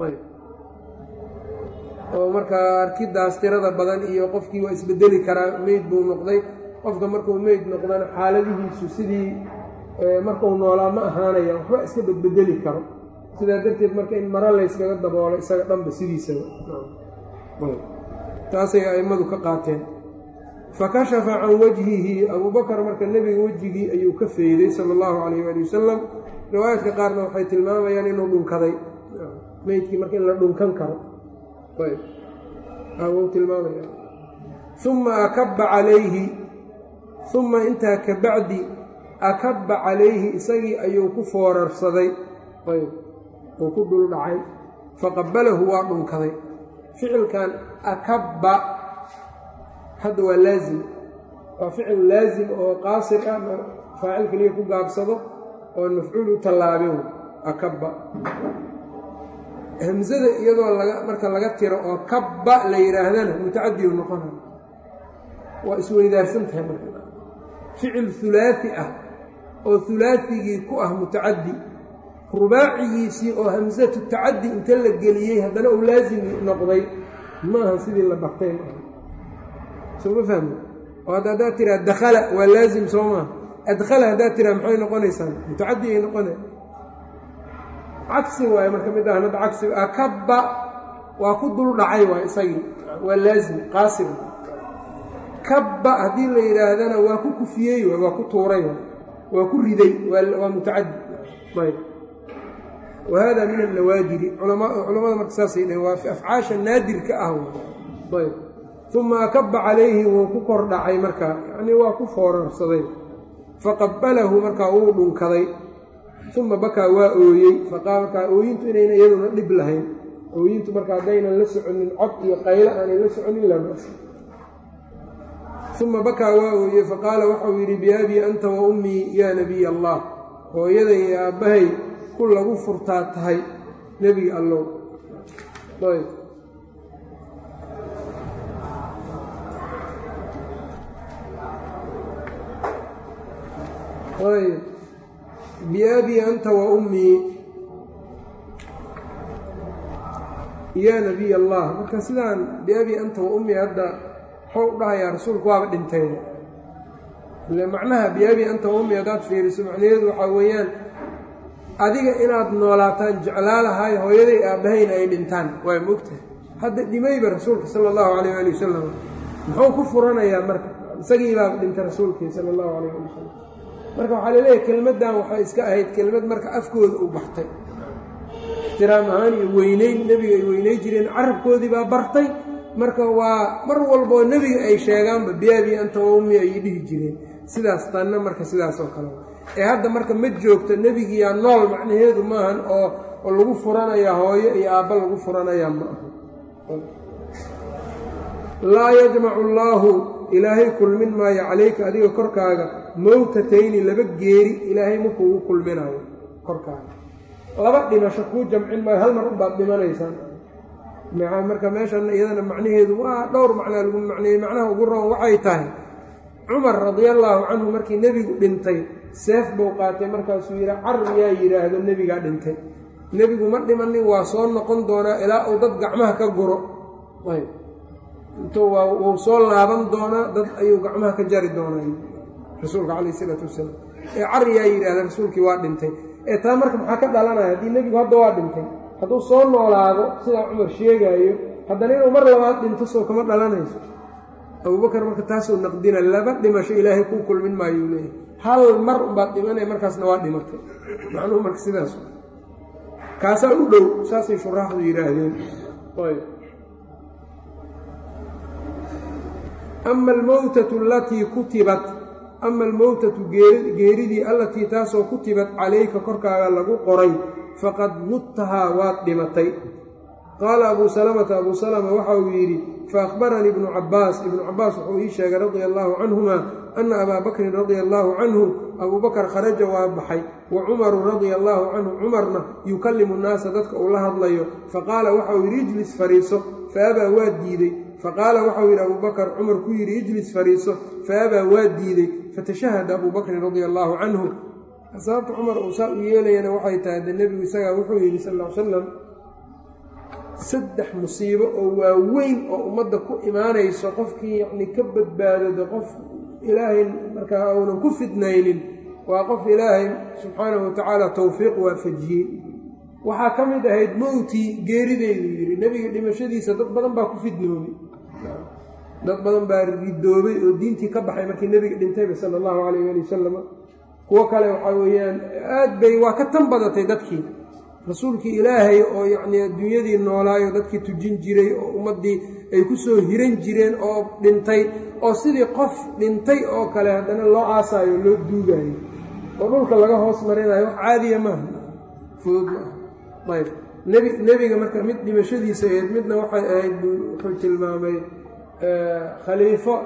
oo markaa arkidaas tirada badan iyo qofkii waa isbedeli karaa meyd buu noqday qofka markuu meyd noqdana xaaladihiisu sidii markuu noolaa ma ahaanaya waxba iska bedbedeli karo sidaa darteed marka in maro layskaga daboolo isaga dhanba sidiisaba taasay a'immadu ka qaateen fa kashafa can wajhihi abuubakar marka nebiga wejigii ayuu ka feeday sala allahu calayh waali wasalam riwaayaadka qaarna waxay tilmaamayaan inuu dhunkaday meydkii marka in la dhunkan karo wuu tilmaamaya uma akabba calayhi uma intaa ka bacdi akabba calayhi isagii ayuu ku foorarsaday uu ku dhul dhacay faqabalahu waa dhunkaday ficilkan akabba hadda waa laazim waa ficil laazim oo qaasir ah faacil keliya ku gaabsado oo mafcuul u tallaabin akabba hamsada iyadoo laga marka laga tiro oo kabba la yidhaahdana mutacadiu noqona waa isweydaarsan tahay marka ficil hulaati ah oo hulaatigii ku ah mutacaddi rubaacigiisii oo hamsatu tacaddi inta la geliyey haddana uu laazim noqday ma aha sidii la bartay maaha soo ma fahmi oo hadda haddaad tiraa dakhala waa laazim soo maaha adkhala haddaad tiraa maxay noqonaysaan mutacaddi ay noqonay cagsi waaye marka mid ahan hadda cagsi akabba waa ku dul dhacay waay isagii waa laazim qaasir kabba haddii la yidhaahdana waa ku kufiyey waay waa ku tuuray waay waa ku riday waa mutacaddi ayb wa hada min annawaadiri culamada marka saasay dhaheen waa afcaasha naadirka ah ayb uma akabba calayhi wuu ku kor dhacay markaa yacnii waa ku foorarsaday faqabalahu markaa wuu dhunkaday uma bakaa waa ooyey faqaa markaa ooyintu inayna iyaduna dhib lahayn ooyintu marka haddaynan la soconin cod iyo qaylo aanay la soconin lama uma bakaa waa ooyey faqaala waxau yidhi biabii anta wa ummii yaa nebiy allah hooyaday iyo aabbahay ku lagu furtaa tahay nebiga allow ayb ayb biabii anta wa ummii yaa nebiy allah marka sidaan biabii anta wa ummii hadda waxuu u dhahayaa rasuulku waaba dhintay ile macnaha biabii anta wa ummii haddaad fiiriso macnaheedu waxaa weeyaan adiga inaad noolaataan jeclaalahay hooyaday aabbahayna ay dhintaan waa mogtahay hadda dhimayba rasuulka sala allahu calayh ali wasalam muxuu ku furanayaa marka isagii baaba dhintay rasuulkii sala allahu calayh ali wasalam marka waxaa laleeyahay kelmaddan waxay iska ahayd kelmad marka afkooda u baxtay ixtiraam ahaan iyo weyneyn nebiga ay weyney jireen carabkoodii baa bartay marka waa mar walboo nebiga ay sheegaanba biyaabii anta wa ummi ayay dhihi jireen sidaas tanna marka sidaas oo kale ee hadda marka ma joogto nebigiyaa nool macnaheedu maahan oo oo lagu furanayaa hooyo iyo aabba lagu furanayaa ma aha laa yajmacu allaahu ilaahay kulmin maayo calayka adiga korkaaga mowtatayni laba geeri ilaahay ma kuugu kulminayo korkaaga laba dhimasho kuu jamcin maayo hal mar unbaad dhimanaysaan marka meeshan iyadana macnaheedu waa dhowr macnaa lagu macneeyey macnaha ugu roon waxay tahay cumar radiallaahu canhu markii nebigu dhintay seef buu qaatay markaasuu yidhi car yaa yidhaahdo nebigaa dhintay nebigu ma dhimanin waa soo noqon doonaa ilaa uu dad gacmaha ka guro ayb intuu waa wuu soo laaban doonaa dad ayuu gacmaha ka jari doonaa rasuulka calayh isalaatu wasalaam ee car yaa yidhaahda rasuulkii waa dhintay ee taa marka maxaa ka dhalanaya haddii nebigu hadda waa dhintay hadduu soo noolaado sidaa cumar sheegaayo haddana inuu mar labaad dhinto soo kama dhalanayso abubakar marka taasuu naqdina laba dhimasho ilaahay kuu kulmin maayuu leeyahay hal mar unbaad dhimanaya markaasna waa dhimatay macnuhu marka sidaas kaasaa u dhow saasay shuraaxdu yidhaahdeen ama almowtatu alatii kutibat ama almowtatu geeridii allatii taasoo kutibat calayka korkaaga lagu qoray faqad mudtahaa waad dhimatay qaala abuu salamata abuu salama waxa uu yidhi faahbaranii ibnu cabbaas ibnu cabbaas wuxuu ii sheegay radia allaahu canhuma ana abaa bakrin radia allaahu canhu abuu bakar kharaja waa baxay wa cumaru radia allaahu canhu cumarna yukallimu nnaasa dadka uu la hadlayo faqaala waxauu yidhi ijlis fariiso faabaa waa diidey faqaala waxau yidhi abuu bakar cumar ku yidhi ijlis fariiso faabaa waa diidey fatashahada abuu bakrin radia allaahu canhu sababta cumar uu saa u yeelayana waxay tahay de nebigu isagaa wuxuu yidhi sal l salam saddex musiibo oo waaweyn oo ummadda ku imaanayso qofkii yacni ka badbaadado qof ilaahay markaa uunan ku fidnaynin waa qof ilaahay subxaanahu watacaala towfiiq waafajiyey waxaa ka mid ahayd mowtii geerideydu yidhi nebiga dhimashadiisa dad badan baa ku fidnoobay dad badan baa ridoobay oo diintii ka baxay markii nebiga dhintayba sala allahu calayh ali wasalam kuwo kale waxaa weeyaan aad bay waa ka tan badatay dadkii rasuulkii ilaahay oo yacnii adduunyadii noolaayo dadkii tujin jiray oo ummaddii ay ku soo hiran jireen oo dhintay oo sidii qof dhintay oo kale haddana loo aasaayo loo duugaayo oo dhulka laga hoos marinayo wax caadiya maaha fudud maaha ayb nebi nebiga marka mid dhimashadiisa ahayd midna waxay ahayd wuxuu tilmaamay khaliifo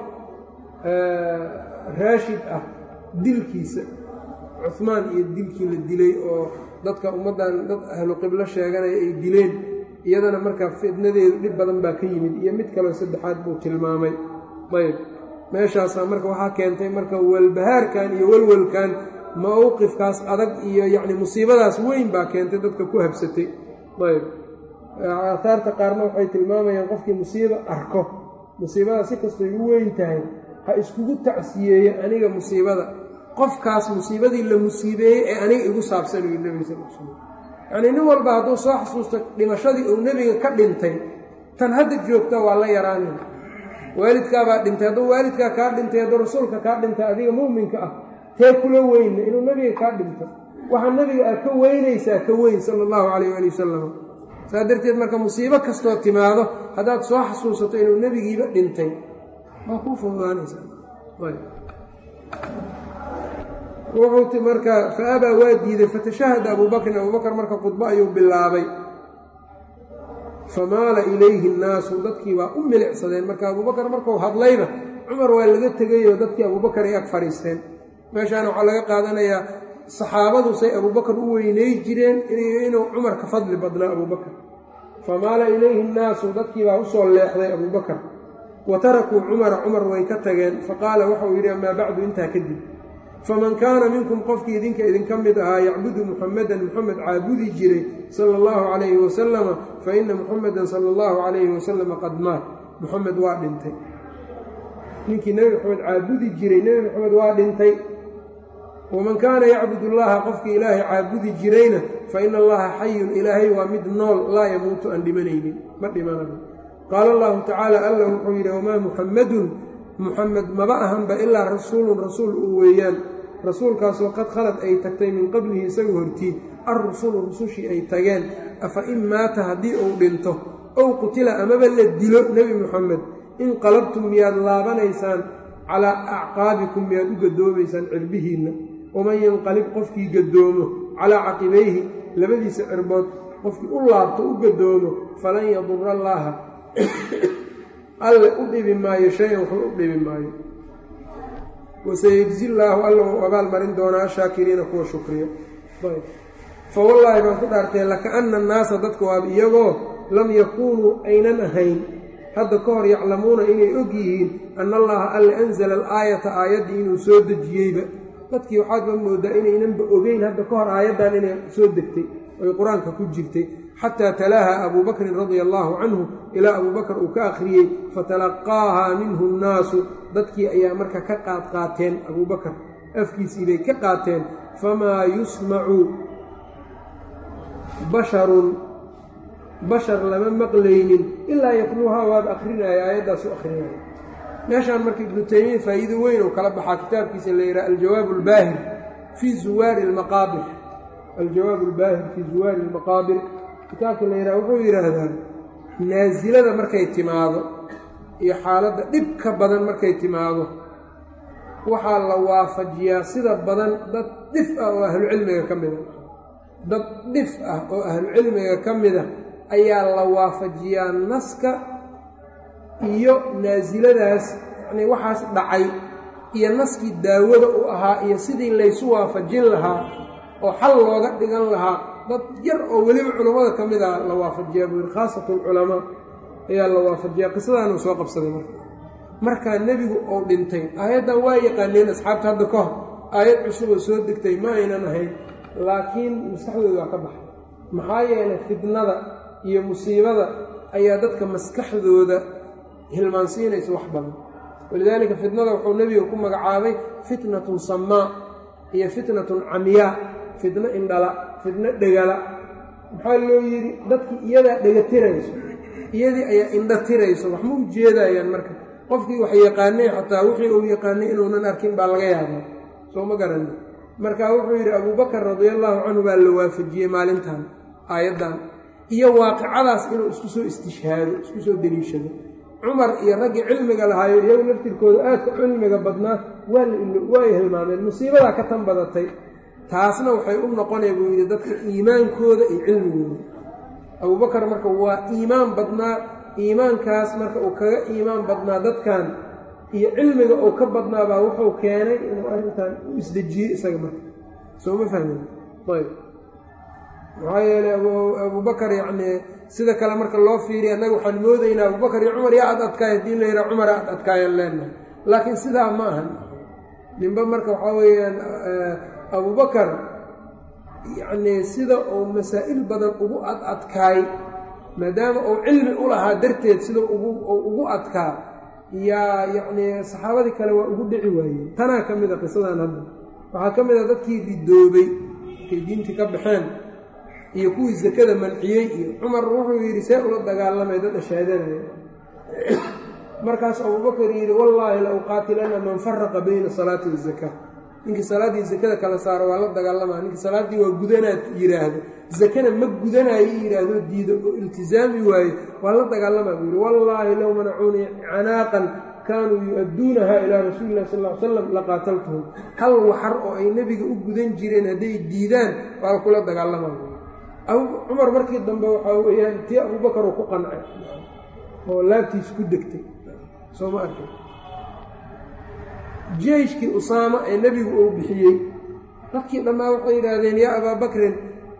raashid ah dilkiisa cuhmaan iyo dilkii la dilay oo dadka ummaddan dad ahlu qiblo sheeganaya ay dileen iyadana markaa fidnadeedu dhib badan baa ka yimid iyo mid kaleo saddexaad buu tilmaamay ayb meeshaasaa marka waxaa keentay marka walbahaarkan iyo walwalkan mowqifkaas adag iyo yacni musiibadaas weyn baa keentay dadka ku habsatay ayb aaaarta qaarna waxay tilmaamayaan qofkii musiibo arko musiibadaas si kastay u weyn tahay ha iskugu tacsiyeeyo aniga musiibada qofkaas musiibadii la musiibeeyey ee aniga igu saabsanayo nebiga sal l slam yacnii nin walba hadduu soo xasuusto dhimashadii uu nebiga ka dhintay tan hadda joogta waa la yaraanay waalidkaabaa dhintay hadduu waalidkaa kaa dhintay hadduu rasuulka kaa dhintay adiga muuminka ah tee kula weyna inuu nebiga kaa dhinto waxaa nebiga aad ka weynaysaa ka weyn sala allahu calayh waali wasalam saa darteed marka musiibo kastoo timaado haddaad soo xasuusato inuu nebigiiba dhintay waa kuu fududaanaysaa wuxuu marka fa abaa waa diiday fatashahada abuu bakrin abuu bakr marka khudbo ayuu bilaabay famaala ilayhi nnaasu dadkii baa u milicsadeen marka abuubakar markuu hadlayna cumar waa laga tegayoo dadkii abuubakar ay ag fadhiisteen meeshaana waxaa laga qaadanayaa saxaabadu say abuubakar u weynay jireen inuu cumar ka fadli badnaa abuubakar famaala ilayhi nnaasu dadkii baa usoo leexday abuubakar wa tarakuu cumara cumar way ka tageen faqaala waxauu yidhi amaa bacdu intaa kadib faman kaana minkum qofkii idinka idinka mid ahaa yacbudu muxamedan muxamed caabudi jiray sala allahu calayhi wasalama fa ina muxamedan sala allahu calayhi wasalama qad maat muxamed waa dhintay ninkii nebi maxamed caabudi jiray nebi maxamed waa dhintay waman kaana yacbud allaha qofkii ilaahay caabudi jirayna fa ina allaha xayun ilaahay waa mid nool laa yamuutu aan dhimanaynin ma dhimanayo qaala allahu tacaala alla wuxuu yidhi wamaa muxammadun muxamed maba ahanba ilaa rasuulun rasuul uu weeyaan rasuulkaasoo qad khalad ay tagtay min qablihi isaga hortii alrusulu rusushii ay tageen afa in maata haddii uu dhinto ow qutila amaba la dilo nebi muxamed inqalabtum miyaad laabanaysaan calaa acqaabikum miyaad u gadoomaysaan cirbihiinna waman yanqalib qofkii gadoomo calaa caqibayhi labadiisa cirbood qofkii u laabto u gadoomo falan yadura allaaha alle u dhibi maayo shay-an waxba u dhibi maayo wasayejzi llaahu alla uu abaalmarin doonaa ashaakiriina kuwa shukriya fa wallaahi baan ku dhaartay laka-ana annaasa dadka waaba iyagoo lam yakuunuu aynan ahayn hadda ka hor yaclamuuna inay og yihiin ana allaha alla anzala alaayata aayaddii inuu soo dejiyeyba dadkii waxaadba moodaa inaynanba ogeyn hadda ka hor aayaddan inay soo degtay oy qur-aanka ku jirtay xataa talaaha abuu bakrin radia allaahu canhu ilaa abuu bakr uu ka akhriyey fatalaqaahaa minhu nnaasu dadkii ayaa marka ka qaad qaateen abuu bakar afkiisii bay ka qaateen famaa yusmacu basharun bashar lama maqlaynin ilaa yatluuhaa waad akrinaya aayaddaas u akrinaya meeshaan marka ibnu taymiya faa'iido weyn oo kala baxaa kitaabkiisa la yidhaha aljawaab albaahir fii zuwaari almaqaabir aljawaab albaahir fii zuwaari almaqaabir kitaabka la yidhaha wuxuu yidhaahdaa naasilada markay timaado iyo xaaladda dhibka badan markay timaado waxaa la waafajiyaa sida badan dad dhif ah oo ahlucilmiga ka mida dad dhif ah oo ahlucilmiga ka mida ayaa la waafajiyaa naska iyo naasiladaas yacnii waxaas dhacay iyo naskii daawada u ahaa iyo sidii laysu waafajin lahaa oo xal looga dhigan lahaa dad yar oo weliba culammada ka mid a la waafajiyaa buu yidhi khaasatu alculamaa ayaa la waafajiyaa qisadaanuu soo qabsaday marka markaa nebigu uu dhintay aayaddan waa yaqaaneen asxaabta hadda ka hor aayad cusub oo soo degtay ma aynan ahayn laakiin maskaxdooda waa ka baxay maxaa yeelay fitnada iyo musiibada ayaa dadka maskaxdooda hilmaansiinaysa wax badan walidaalika fitnada wuxuu nebiga ku magacaabay fitnatun samaa iyo fitnatun camyaa fitno indhala fitno dhegala maxaa loo yidhi dadkii iyadaa dhega tirayso iyadii ayaa indho tirayso wax ma ujeedayaan marka qofkii wax yaqaanay xataa wixii uu yaqaanay inuunan arkin baa laga yaabaa soo ma garanin marka wuxuu yidhi abuubakar radiallaahu canhu baa la waafajiyey maalintan aayaddan iyo waaqicadaas inuu isku soo istishhaado isku soo deliishado cumar iyo raggii cilmiga lahaayo iyagu laftirkooda aadka cilmiga badnaa waa ay hilmaameen musiibadaa ka tan badatay taasna waxay u noqonaya buu yidhi dadka iimaankooda iyo cilmigooda abuubakar marka waa iimaan badnaa iimaankaas marka uu kaga iimaan badnaa dadkan iyo cilmiga uu ka badnaabaa wuxuu keenay inuu arrintan u isdejiyey isaga marka soo ma fahmin ayb maxaa yeelay abuubakar yacnii sida kale marka loo fiiriya annaga waxaan moodaynaa abubakar iyo cumar yaa ad adkaay haddii la yidhaha cumar ad adkaayaan leenahay laakiin sidaa ma ahan ninba marka waxaa weeyaan abubakar yacnii sida uu masaa'il badan ugu ad adkaay maadaama uu cilmi u lahaa darteed sida ugu ugu adkaa yaa yacnii saxaabadii kale waa ugu dhici waayeen tanaa ka mid a qisadan hadda waxaa ka mid a dadkii ridoobay markay diintii ka baxeen iyo kuwii sakada manciyey iyo cumar wuxuu yidhi see ula dagaalamay dad ashaadanaya markaas abubakar yidhi wallaahi la uqaatilana man faraqa bayna salaati wazakaa ninkii salaaddii zakada kala saaro waa la dagaalamaa ninkii salaaddii waa gudanaad yidhaahdo zakana ma gudanaayo yidhaahdo diido oo iltizaami waayo waa la dagaalamaa buu yidhi wallaahi low manacuunii canaaqan kaanuu yu-adduunaha ilaa rasuuli illahi sal ly slam laqaataltuhum hal waxar oo ay nebiga u gudan jireen hadday diidaan waa kula dagaalamaa buu cumar markii dambe waxaa weeyaan tii abubakar uu ku qancay oo laabtiisa ku degtay soo ma arkin jeyshkii usaama ee nebigu uu bixiyey dadkii dhammaa waxay yidhaahdeen yaa abaa bakrin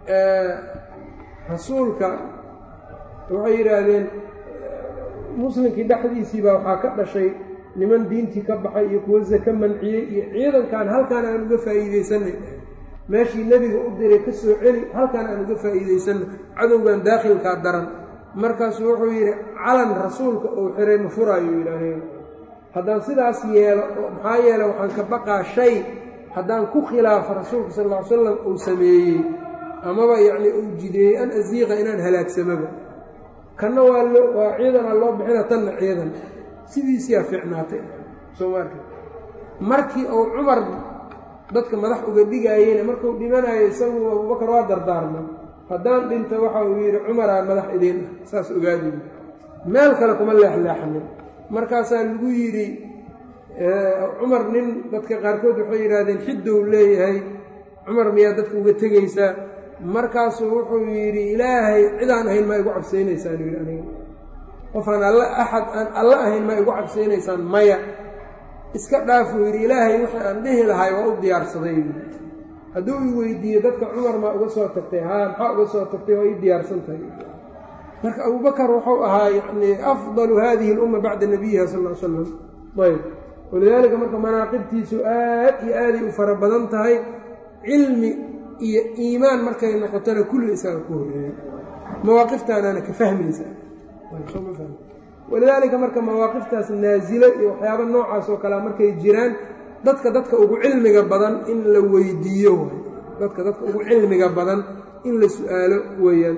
rasuulka waxay yidhaahdeen muslimkii dhexdiisii baa waxaa ka dhashay niman diintii ka baxay iyo kuwo sake manciyey iyo ciidankan halkaan aan uga faa'iidaysanay meeshii nebiga u diray ka soo celi halkaan aan uga faa'iidaysanno cadowgan daakhilkaa daran markaasuu wuxuu yidhi calan rasuulka uu xiray ma furaayo yidhaaheen haddaan sidaas yeelo maxaa yeele waxaan ka baqaa shay haddaan ku khilaafo rasuulka sal ll ly slam uu sameeyey amaba yacnii uu jideeyey an asiiqa inaan halaagsamaba kanna waa loo waa ciidanaa loo bixina tanna ciidan sidiisiyaa fiicnaatay soo ma arka markii uu cumar dadka madax uga dhigaayeyna markuu dhimanayo isagu abubakar waa dardaarmay haddaan dhinta waxa uu yidhi cumaraa madax idiin ah saas ogaadiy meel kale kuma leexleexanin markaasaa lagu yidhi cumar nin dadka qaarkood waxay yidhaahdeen xiddow leeyahay cumar miyaa dadka uga tegaysaa markaasuu wuxuu yidhi ilaahay cidaan ahayn maa igu cabsaynaysaan yidhi aniga qofaan alla axad aan alla ahayn maa igu cabsaynaysaan maya iska dhaafuu yidhi ilaahay wixii aan dhihi lahay waa u diyaarsaday yidhi hadduu i weydiiyo dadka cumar maa uga soo tagtay haa maxaa uga soo tagtay waa ii diyaarsan tahay marka abubakar wuxuu ahaa yani afdalu hadihi اlumma bacda nabiyiha sal l slam ayb walidaalika marka manaaqibtiisu aad iyo aaday u fara badan tahay cilmi iyo iimaan markay noqotona kulli isaga ku horeeya mawaaqiftaanaana ka fahmaysa walidaalika marka mawaaqiftaas naasilo iyo waxyaaba noocaas oo kalea markay jiraan dadka dadka ugu cilmiga badan in la weydiiyo dadka dadka ugu cilmiga badan in la su-aalo weeyaan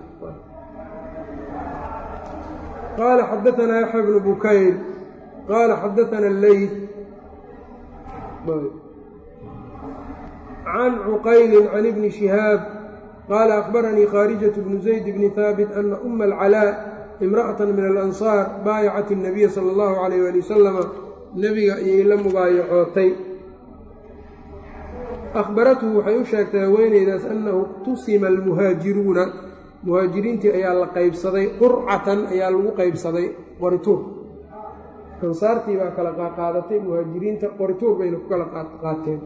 qaala xadaanaa yaxya bnu bukayr qaala xadaana alleyl can cuqayli can ibni shihaab qaala akhbaranii khaarijatu bnu zayd bni haabit ana uma alcalaa imra'ata min alansaar baayacat الnabiya sala اllahu calayh ali wasalama nebiga ayay la mubaayacootay akhbarathu waxay u sheegtay haweeneydaas annahu iqtusima almuhaajiruuna muhaajiriintii ayaa la qaybsaday qurcatan ayaa lagu qaybsaday qorituur ansaartii baa kala qaadatay muhaajiriinta qorituur bayna ku kala qaateen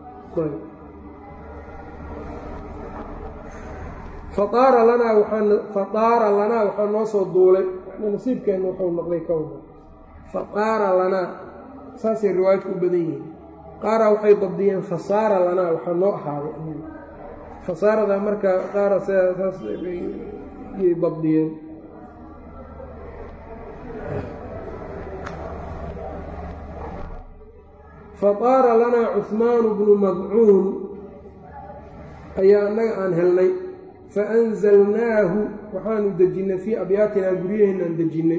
faaara lanaa faaara lanaa waxaa noo soo duulay nasiibkeenna wuxuu noqday kowna faaara lanaa saasay riwaayadku u badan yihiin qaara waxay dabdiyeen fasaara lanaa waxaa noo ahaaday fasaarada marka qaara saas yay dabdiyeen faaara lanaa cuhmaanu bnu madcuun ayaa annaga aan helnay faanzalnaahu waxaanu dejinnay fii abyaatinaa guryaheenaan dejinnay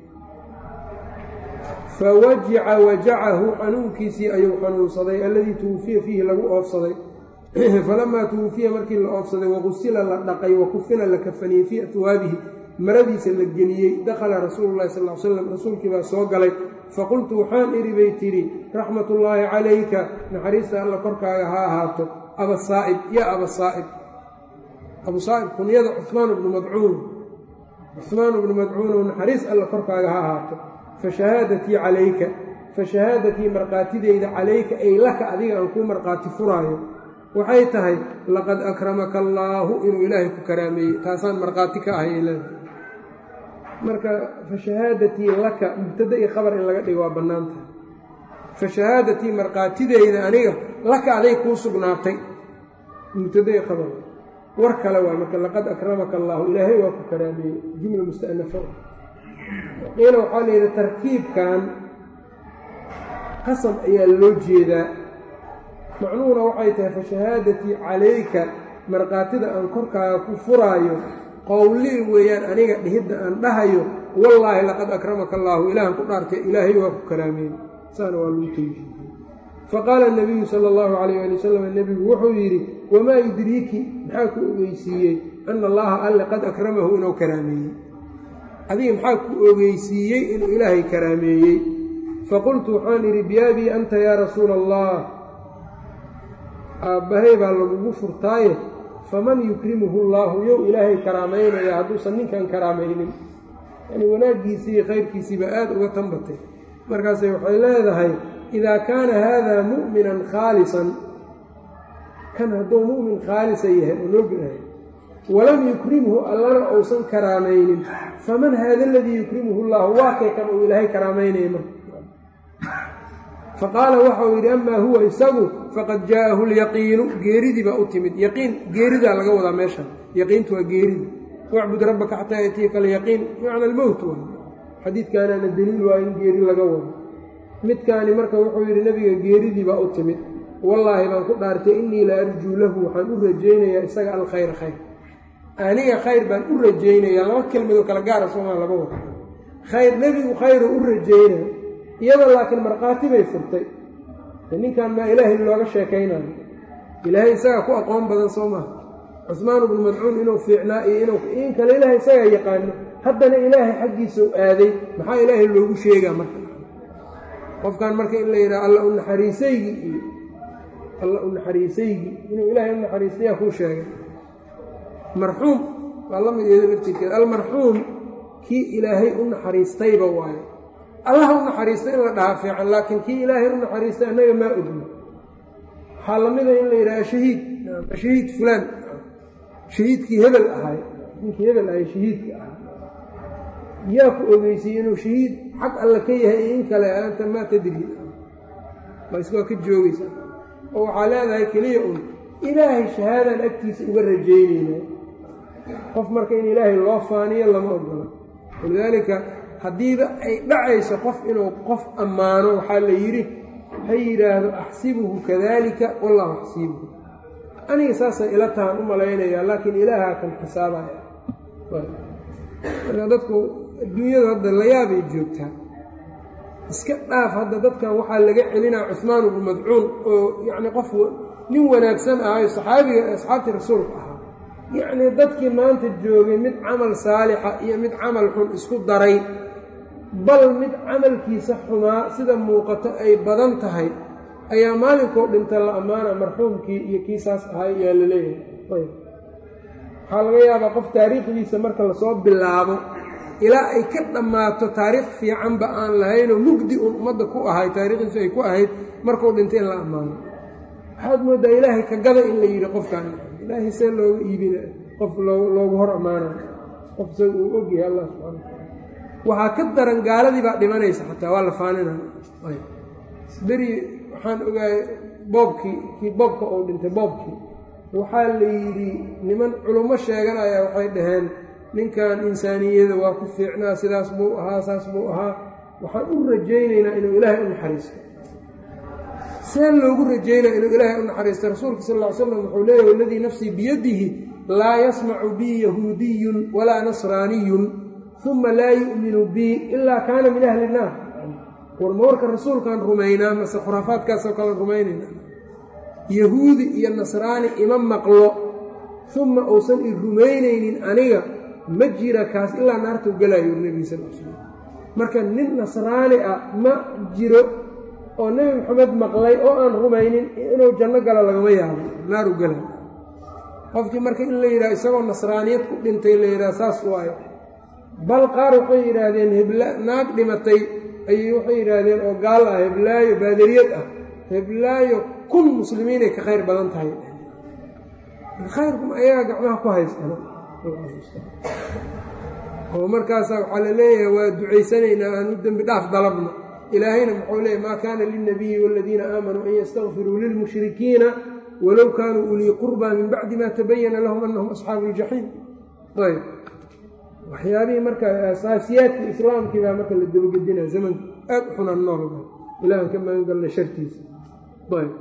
fawajica wajacahu xanuunkiisii ayuu xanuunsaday alladii tuwufiya fiihi lagu oofsaday falamaa tuwufiya markii la oofsaday waqusila la dhaqay wakufina la kafaniyey fii atwaabihi maradiisa la geliyey dakhala rasuulu llahi sal l slam rasuulkii baa soo galay faqultu waxaan idhi bay tidhi raxmatullaahi calayka naxariista alla korkaaga ha ahaato abasaa'ib ya abasaa'ib abu saa'ib kunyada cuhmaan bnu madcuun cuhmaan bnu madcuunow naxariis alla korkaaga ha ahaato fa shahaadatii calayka fa shahaadatii markhaatideyda calayka ay laka adiga aan kuu markhaati furaayo waxay tahay laqad akramaka allaahu inuu ilaahay ku karaameeyey taasaan markhaati ka ahay leedahay marka fa shahaadatii laka mubtada iyo khabar in laga dhigo waa bannaan tahay fa shahaadatii markhaatideyda aniga laka aday kuu sugnaatay mubtada iyo khabar war kale waa marka laqad akramaka allaahu ilaahay waa ku karaameeyey jumla musta'nafa qiila waxaa layidhi tarkiibkan qasab ayaa loo jeedaa macnuhuna waxay tahay fa shahaadatii calayka markhaatida aan korkaaga ku furaayo qowlii weeyaan aniga dhihidda aan dhahayo wallaahi laqad akramaka allaahu ilaahan ku dhaartay ilaahay waa ku karaameeyey saana waa lagu teyjiiyey faqaala nabiyu sala allahu calayh ali wasalam nebigu wuxuu yidhi wamaa yudriiki maxaa ku ogeysiiyey ana allaha alle qad akramahu inuu karaameeyey adiga maxaa ku ogeysiiyey inuu ilaahay karaameeyey faqultu waxaan idhi biyaabii anta yaa rasuula allah aabbahay baa lagugu furtaaye faman yukrimuhu allaahu yow ilaahay karaamaynaya hadduusan ninkan karaamaynin yani wanaaggiisii iyo khayrkiisiiba aada uga tanbatay markaase waxay leedahay idaa kaana haadaa mu'minan khaalisan kan hadduu mu'min khaalisa yahay oo loo gelahay walam yukrimhu allana uusan karaamaynin faman haada aladii yukrimuhu llahu waa kay kan uu ilaahay karaamaynaya marka faqaala waxau yidhi amaa huwa isagu faqad jaa'ahu lyaqiinu geeridii baa u timid yaqiin geeridaa laga wadaa meeshan yaqiintu waa geerida wacbud rabbaka xataa yatiika alyaqiin bimacna almowt waay xadiidkaanaana deliil waa in geeri laga wado midkaani marka wuxuu yidhi nebiga geeridii baa u timid wallaahi baan ku dhaartay innii la arjuu lahu waxaan u rajaynayaa isaga alkhayra khayr aniga khayr baan u rajaynayaa laba kelmadoo kala gaara soomaa laba wada khayr nebigu khayru u rajaynaya iyada laakiin markhaati bay furtay ninkan maa ilaahay looga sheekaynayo ilaahay isagaa ku aqoon badan soo maha cusmaan ibnu madcuun inuu fiicnaa iyo inuu in kale ilaahay isagaa yaqaano haddana ilaahay xaggiisa u aaday maxaa ilaahay loogu sheegaa marka qofkan marka in la yidhaha alla u naxariisaygii iyo alla u naxariisaygii inuu ilaahay u naxariistayaa kuu sheegay marxuum waa la mid iyado laftirkeeda almarxuum kii ilaahay u naxariistayba waayo allaha u naxariistay in la dhahaa fiican laakiin kii ilaahay u naxariistay annaga maa ogno waxaa lamida in la yidhaha shahiid shahiid fulaan shahiidkii hebel ahay ninkii hebel ahay shahiidka ahay yaa ku ogeysiye inuu shahiid xag alle ka yahay iyo in kale anta maa tadri bas waa ka joogaysa oo waxaa leedahay keliya un ilaahay shahaadaan agtiisa uga rajaynayna qof marka in ilaahay loo faaniyo lama ogola walidaalika haddiiba ay dhacayso qof inuu qof ammaano waxaa la yidhi ha yidhaahdo axsibuhu kadalika wallahu axsibuhu aniga saasay ila tahan u malaynayaa laakiin ilaahaa kan xisaabaya marka dadku adduunyadu hadda layaabay joogtaa iska dhaaf hadda dadkan waxaa laga celinaa cuhmaan ibnu madcuun oo yacni qof nin wanaagsan ahayo saxaabiga asxaabtii rasuulka ahaa yacnii dadkii maanta joogay mid camal saalixa iyo mid camal xun isku daray bal mid camalkiisa xumaa sida muuqato ay badan tahay ayaa maalinkoo dhinta la ammaana marxuumkii iyo kiisaas ahay yaa la leeyahay waxaa laga yaabaa qof taariikhdiisa marka lasoo bilaabo ilaa ay ka dhammaato taariikh fiicanba aan lahaynoo mugdi uun ummadda ku ahay taariikhdiisu ay ku ahayd markuu dhintay in la ammaano waxaad mooddaa ilaahay kagada in la yidhi qofkaan ilaahay see looga iibina qof loogu hor ammaanayo qof isaga uu ogyahay allah subxana wataala waxaa ka daran gaaladii baa dhimanaysa xataa waa la faaninaya beri waxaan ogaayay boobkii kii boobka uu dhintay boobkii waxaa la yidhi niman culummo sheeganaya waxay dhaheen ninkan insaaniyada waa ku fiicnaa sidaas buu ahaa saas buu ahaa waxaan u rajaynaynaa inuu ilaahay u naxariisto see loogu rajaynaya inuu ilaahay u naxariisto rasuulka sal ll ly slam wuxuu leeyahy waladii nafsii biyadihi laa yasmacu bii yahuudiyun walaa nasraaniyun uma laa yu'minu bii ilaa kaana min ahli naar war ma warka rasuulkaan rumaynaa mase khuraafaadkaasoo kale rumaynayna yahuudi iyo nasraani ima maqlo uma uusan i rumaynaynin aniga ma jira kaas ilaa naartuu galaayo nebiga sal l slam marka nin nasraani ah ma jiro oo nebi maxamed maqlay oo aan rumaynin inuu janno galo lagama yaabo naaru galaayo qofkii marka in la yidhaha isagoo nasraaniyad ku dhintay la yidhaha saas waayo bal qaar waxay yidhaahdeen hebla naag dhimatay ayay waxay yidhaahdeen oo gaal ah heblaayo baadariyad ah heblaayo kun muslimiinay ka khayr badan tahay khayrkum ayagaa gacmaha ku haystaan oo markaasaa waxaa la leeyahay waa ducaysanaynaa aan u dembi dhaaf dalabno ilaahayna muxuu leeyahy maa kaana lilnabiyi waaladiina aamanuu an yastakfiruu lilmushrikiina walow kaanuu ulii qurbaa min bacdi ma tabayana lahum annahum asxaabu iljaxiim ayb waxyaabihii marka asaasiyaadkii islaamkii baa marka la dabagedinaa zamanka aad u xunaan noolba ilaahan ka magan galna shartiisa ayb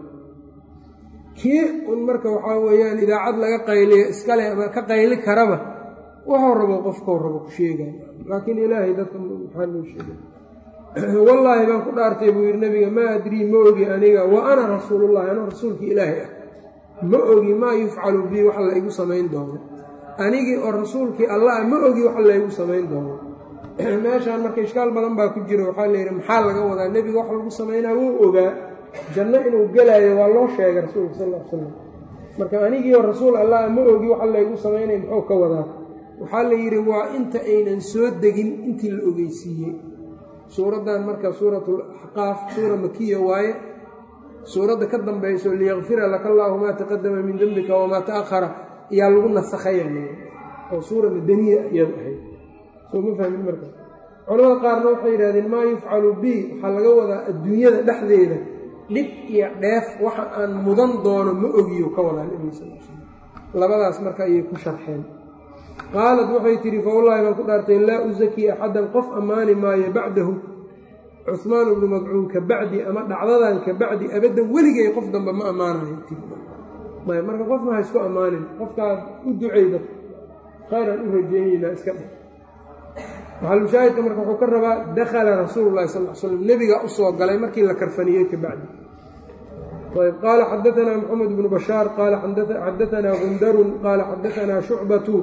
kii un marka waxaa weeyaan idaacad laga qayliyo iskale ama ka qayli karaba waxuu rabo qofkau rabo ku sheegay laakiin ilaahay dadka maxaa loo sheegay wallaahi baan ku dhaartay buu yidhi nabiga maa adrii ma ogi aniga wa ana rasuulullahi anuu rasuulkii ilaahay ah ma ogi maa yufcalu bii wax la igu samayn doono anigii oo rasuulkii allah ma ogi wax laygu samayn doono meeshaan marka ishkaal badan baa ku jira waxaa layidhi maxaa laga wadaa nebiga wax lagu samaynaa wuu ogaa janno inuu gelaayo waa loo sheegay rasuulka sal l slam marka anigii oo rasuul allah ma ogi wax laygu samaynay muxuu ka wadaa waxaa la yidhi waa inta aynan soo degin intii la ogeysiiyey suuraddan marka suuratu axqaaf suura makiya waaye suuradda ka dambayso liyakfira laka allaahu maa taqadama min dembika wamaa ta'ahara ayaa lagu nasakhaya oo suura madaniya iyadu ahayd soo ma fahmin marka culamada qaarna waxay yidhahdeen maa yufcalu bi waxaa laga wadaa adduunyada dhexdeeda dhib iyo dheef waxa aan mudan doono ma ogiyo ka wadaa nebiga sal l slam labadaas marka ayay ku sharxeen qaalad waxay tidhi fawallaahi baan ku dhaartay laa usakii axaddan qof ammaani maayo bacdahu cuhmaan ibnu madcuun ka bacdi ama dhacdadan ka bacdi abaddan weligay qof dambe ma ammaanayo ayb marka qofna ha isku ammaanin qofkaad u ducayda khayraan u rajeynaynaa iska dheh maxalushaahidka marka wuxuu ka rabaa dakhala rasuulu llahi sal l slam nebiga usoo galay markii la karfaniyey ka bacdi ayb qaala xadaanaa maxamed bnu bashaar qaala xadaanaa gundarun qaala xadaanaa shucbatu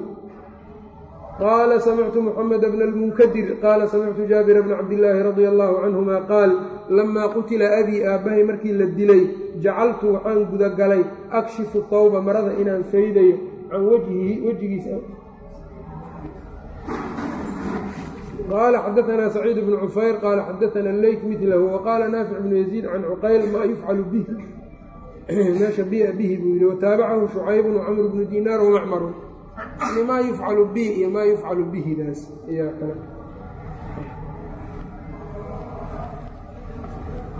qaala samictu muxamed bna almunkadir qaala samictu jaabira bna cabdillaahi radia allahu canhuma qaal lamaa qutila abii aabbahay markii la dilay jacaltu waxaan gudagalay akshifu tawba marada inaan faydayo can wajhihi wejigiisa qaala xadaanaa saciid bnu cufayr qaala xadaana leyt midlahu waqaala naafic bnu yaziid can cuqayl maa yufcalu bihi meesha bia bihi buu yidhi wataabacahu shucaybun wacamr bnu dinaar wamacmarun yani maa yufcalu bi iyo maa yufcalu bihidaas ayaa kale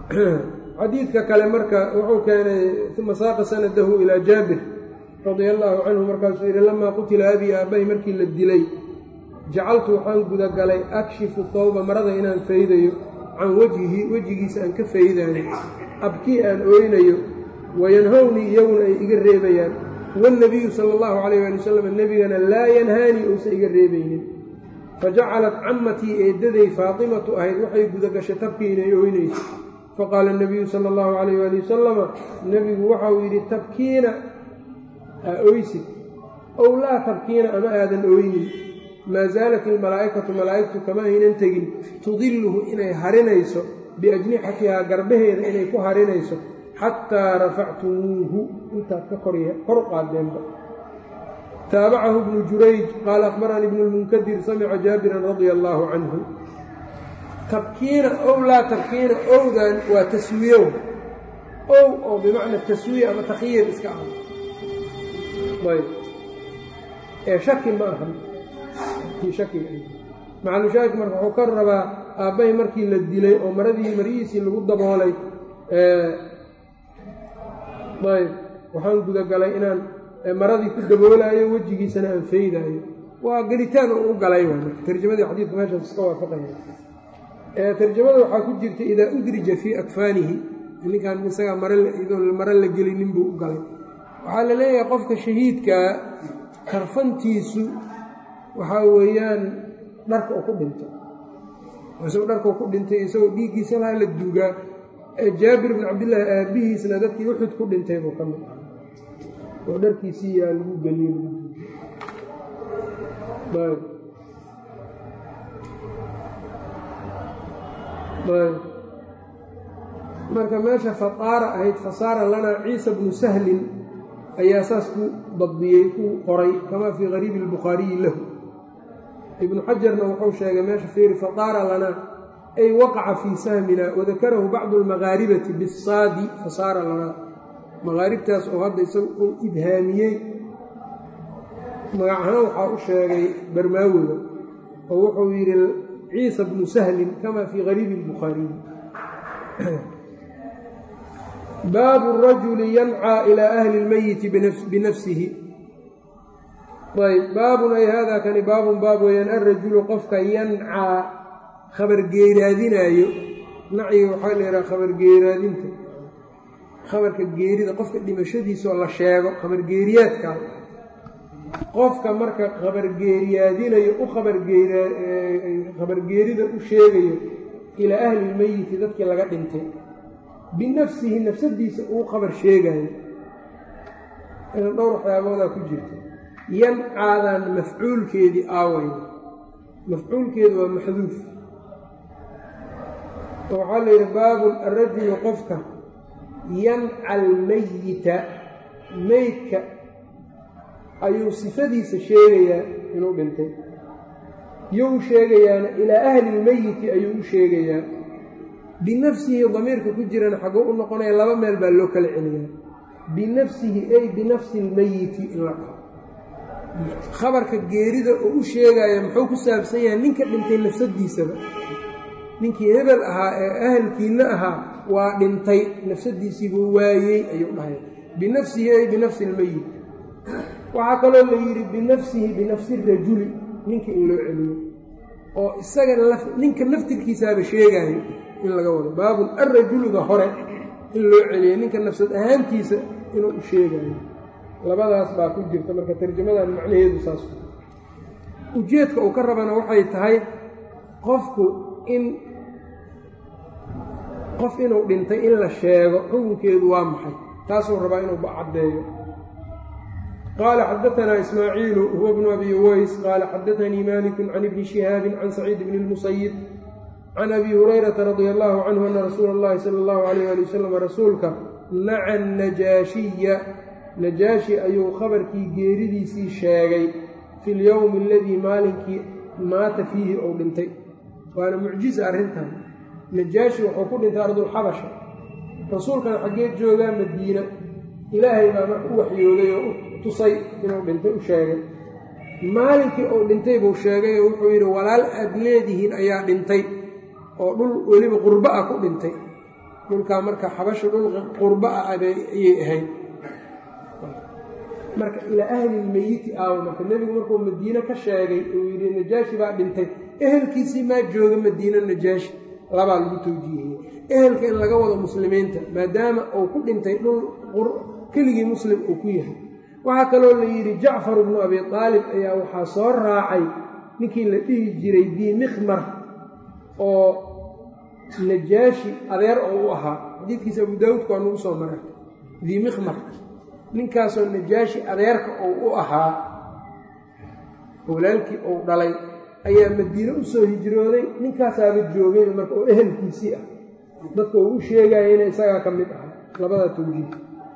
xadiidka kale marka wuxuu keenay uma saaqa sanadahu ilaa jaabir radia allaahu canhu markaasuu yidhi lamaa qutila abii aabbahi markii la dilay jacaltu waxaan gudagalay akshifu thawba marada inaan faydayo can wajhihi wejigiisa aan ka faydaayo abkii aan ooynayo wayanhawnii iyaguna ay iga reebayaan wاlnabiyu sala اllahu calayh ali wasalam nebigana laa yanhaanii uusan iga reebaynin fajacalat cammatii eeddaday faatimatu ahayd waxay gudagashay tabkii inay ooynayso faqaala اnabiyu sala اllahu calayh ali wasalama nebigu waxa uu yidhi tabkiina aa oysid ow laa tabkiina ama aadan ooynin maa zaalat ilmalaa'ikatu malaa'igtu kama aynan tegin tudilluhu inay harinayso biajnixatihaa garbaheeda inay ku harinayso xataa rafactumuuhu intaad ka kor u qaadeenba taabacahu bnu jurayj qaala akhbaranii ibnu lmunkadir samica jaabiran radia allaahu canhu tabkiina ow laa tabkiina owdan waa taswiyow ow oo bimacna taswiya ama takhyiir iska ah ayb ee shaki ma ahan kii shakiga macalushaahid marka wuxuu ka rabaa aabbahay markii la dilay oo maradii marihiisii lagu daboolay ayb waxaan gudagalay inaan maradii ku daboolaayo wejigiisana aan faydaayo waa gelitaan u galay tarjamadii xadiidka meeshaas iska waafaqaya tarjamada waxaa ku jirta idaa udrija fii akfaanihi ninkan isagaa mare la gelinin buu u galay waxaa la leeyahay qofka shahiidkaa karfantiisu waxaa weeyaan dharka uu ku dhinto isagoo dharkau ku dhintay isagoo dhiiggiisa laha la duugaa jaabir bn cabdillaahi aabbihiisna dadkii uxud ku dhintay buu ka mid ah oo dharkiisii yaa lagu geliye marka meesha fataara ahayd fasaara lanaa ciisa bnu sahlin ayaa saas ku dabdiyey ku qoray kamaa fii qariibi albukhaariyi lahu ibnu xajarna wuxuu sheegay meesha fiiri fataara lanaa ay waqaca fii sahmina wadakarahu bacdu almaqaaribati bisaadi fasaara lanaa maqaaribtaas oo hadda isaga uu ibhaamiyey magac ahaan waxaa u sheegay barmaawiga oo wuxuu yidhi ciisa bnu sahlin kama fii qariibi albukhaariyi baabu rajuli yancaa ilaa ahli lmeyiti binafsihi ayb baabun ay haadaa kani baabun baab weeyaan alrajulu qofka yancaa khabargeeraadinaayo nacyiga waxaa la yidhaha khabargeeraadinta khabarka geerida qofka dhimashadiisaoo la sheego khabargeeriyaadka qofka marka khabargeeriyaadinayo u khabargeerida u sheegayo ilaa ahli lmeyiti dadkii laga dhintay binafsihi nafsadiisa uu khabar sheegayo dhowr waxyaaboodaa ku jirta yancaadan mafcuulkeedii aaway mafcuulkeedu waa maxduuf oo waxaa la yidhi baabun arajulu qofka yanca almeyita meydka ayuu sifadiisa sheegayaa inuu dhintay yuu u sheegayaana ilaa ahli lmeyiti ayuu u sheegayaa binafsihi damiirka ku jirana xaguu u noqonaya laba meel baa loo kala celiyaa binafsihi ay binafsi lmeyiti in la dhaho khabarka geerida oo u sheegaya muxuu ku saabsan yahay ninka dhintay nafsadiisaba ninkii hebel ahaa ee ahalkiinna ahaa waa dhintay nafsadiisiibuu waayey ayuu dhahay binafsihi ay binafsi lmeyit waxaa kaloo la yidhi binafsihi binafsi rajuli ninka in loo celiyo oo isaga ninka naftirkiisaaba sheegaayo in laga wado baabun alrajuluga hore in loo celiyo ninka nafsad ahaantiisa inuu u sheegayo labadaas baa ku jirta marka tarjamadan macnaheedu saas ujeedka uu ka rabana waxay tahay qofku in qof inuu dhintay in la sheego xukunkeedu waa maxay taasuu rabaa inuu caddeeyo qaala xadaanaa ismaaciilu huwa bnu abi uways qaala xadaanii maliku can ibni shihaabin can saciid bni lmusayib can abi hurayrata radia allahu canhu ana rasuula اllahi sala allahu alayh ali wasalam rasuulka naca najaashiya najaashi ayuu khabarkii geeridiisii sheegay fi lyowmi aladii maalinkii maata fiihi ou dhintay waana mucjiza arrintan najaashi wuxuu ku dhintay ardulxabasha rasuulkana xaggee joogaa madiina ilaahay baa marka u waxyooday oo u tusay inuu dhintay u sheegay maalinkii uu dhintay buu sheegay oo wuxuu yidhi walaal aad leedihiin ayaa dhintay oo dhul weliba qurbo ah ku dhintay dhulkaa marka xabasha dhul qurbo ah ayay ahayd marka ilaa ahlilmeyiti aawo marka nebigu markuu madiine ka sheegay uu yidhi najaashi baa dhintay ehelkiisii maa jooga madiine najaashi labaa lagu tawjiihiyey ehelka in laga wado muslimiinta maadaama uu ku dhintay dhul keligii muslim uu ku yahay waxaa kaloo la yidhi jacfar bnu abi aalib ayaa waxaa soo raacay ninkii la dhihi jiray dii mikhmar oo najaashi adeer oo u ahaa xadiidkiisa abu daawuudka waa nagu soo maray dii mikhmar ninkaasoo najaashi adeerka oo u ahaa walaalkii uu dhalay ayaa madiine u soo hijrooday ninkaasaaba joogayba marka oo ehelkiisii ah dadka uu u sheegayana isagaa ka mid ahaa labada tawjiih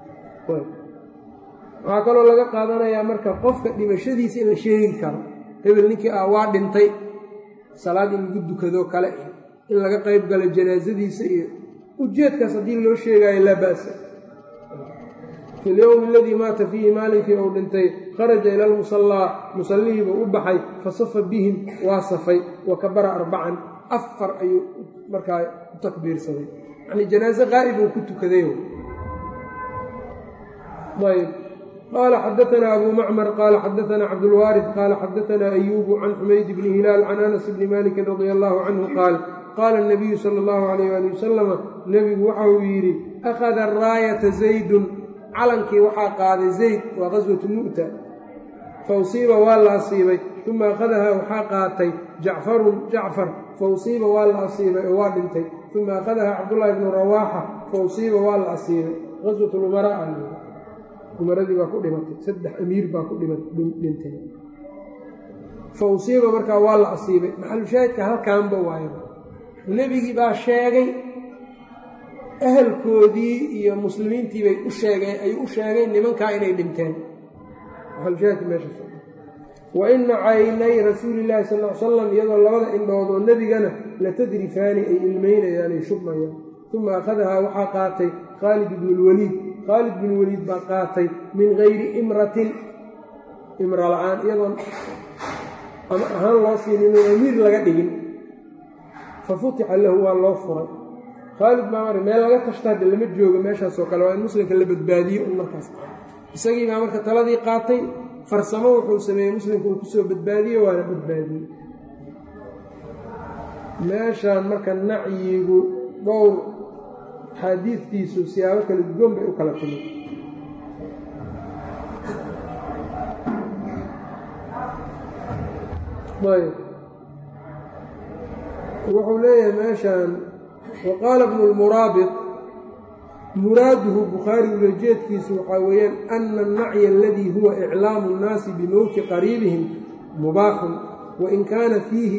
waxaa kaloo laga qaadanayaa marka qofka dhimashadiisa in la sheegi karo hebel ninkii ah waa dhintay salaad in lagu dukadoo kale in laga qayb galo janaasadiisa iyo ujeedkaas haddii loo sheegaayo laa ba'sa fi lyowmi aladii maata fiihi maalinkii uu dhintay kharaja ila almusallaa musallihiibuu u baxay fasafa bihim waa safay wa kabara arbacan afar ayuu markaa u takbiirsaday yacnii janaaso qaa'ib uu ku tukaday ayb qaala xadaanaa abu macmar qaala xadaanaa cabdulwaarid qaala xadaanaa ayuubu can xumayd bni hilaal can anas bni malikin radia allahu canhu qaal qaala nabiyu sala allahu alayh ali wasalama nebigu waxa uu yidhi akhada raayata zaydun calankii waxaa qaaday zayd waa qaswatu mu'ta fa usiiba waa la asiibay uma akhadahaa waxaa qaatay jacfarun jacfar fa usiiba waa la asiibay oo waa dhintay uma akhadahaa cabdullaahi bnu rawaaxa fa usiiba waa la asiibay qaswat lumaraa umaradii baa ku dhimatay saddex amiir baa ku dhintay fa usiiba markaa waa la asiibay maxalushaahidka halkaanba waayo nebigii baa sheegay ahalkoodii iyo muslimiintii bay u sheegeen ayuu u sheegay nimankaa inay dhinteen maxalushaahidka meesha wa ina caynay rasuulillahi sal l salam iyadoo labada indhood oo nebigana latadrifaani ay ilmeynayaan ay shubmayaan uma akhadahaa waxaa qaatay khaalid ibnu lwaliid khaalid bin waliid baa qaatay min gayri imratin imra la-aan iyadoon ama ahaan loo siinin oo amiir laga dhigin fa futixa lahu waa loo furay khaalid baa mar meel laga tashta hadda lama joogo meeshaasoo kale waa in muslimka la badbaadiyo un markaas isagii baa marka taladii qaatay farsamo wuxuu sameeyey muslimka uu kusoo badbaadiye waana badbaadiyey meeshaan marka nacyigu dhowr axaadiidtiisu siyaabo kala duwan bay u kala timid ayb wuxuu leeyahay meeshaan wa qaala bnu lmuraabit muraaduhu bukhaari ulajeedkiisu waxaa weeyaan ana annacya aladii huwa iclaamu nnaasi bimowti qariibihim mubaaxun wain kaana fiihi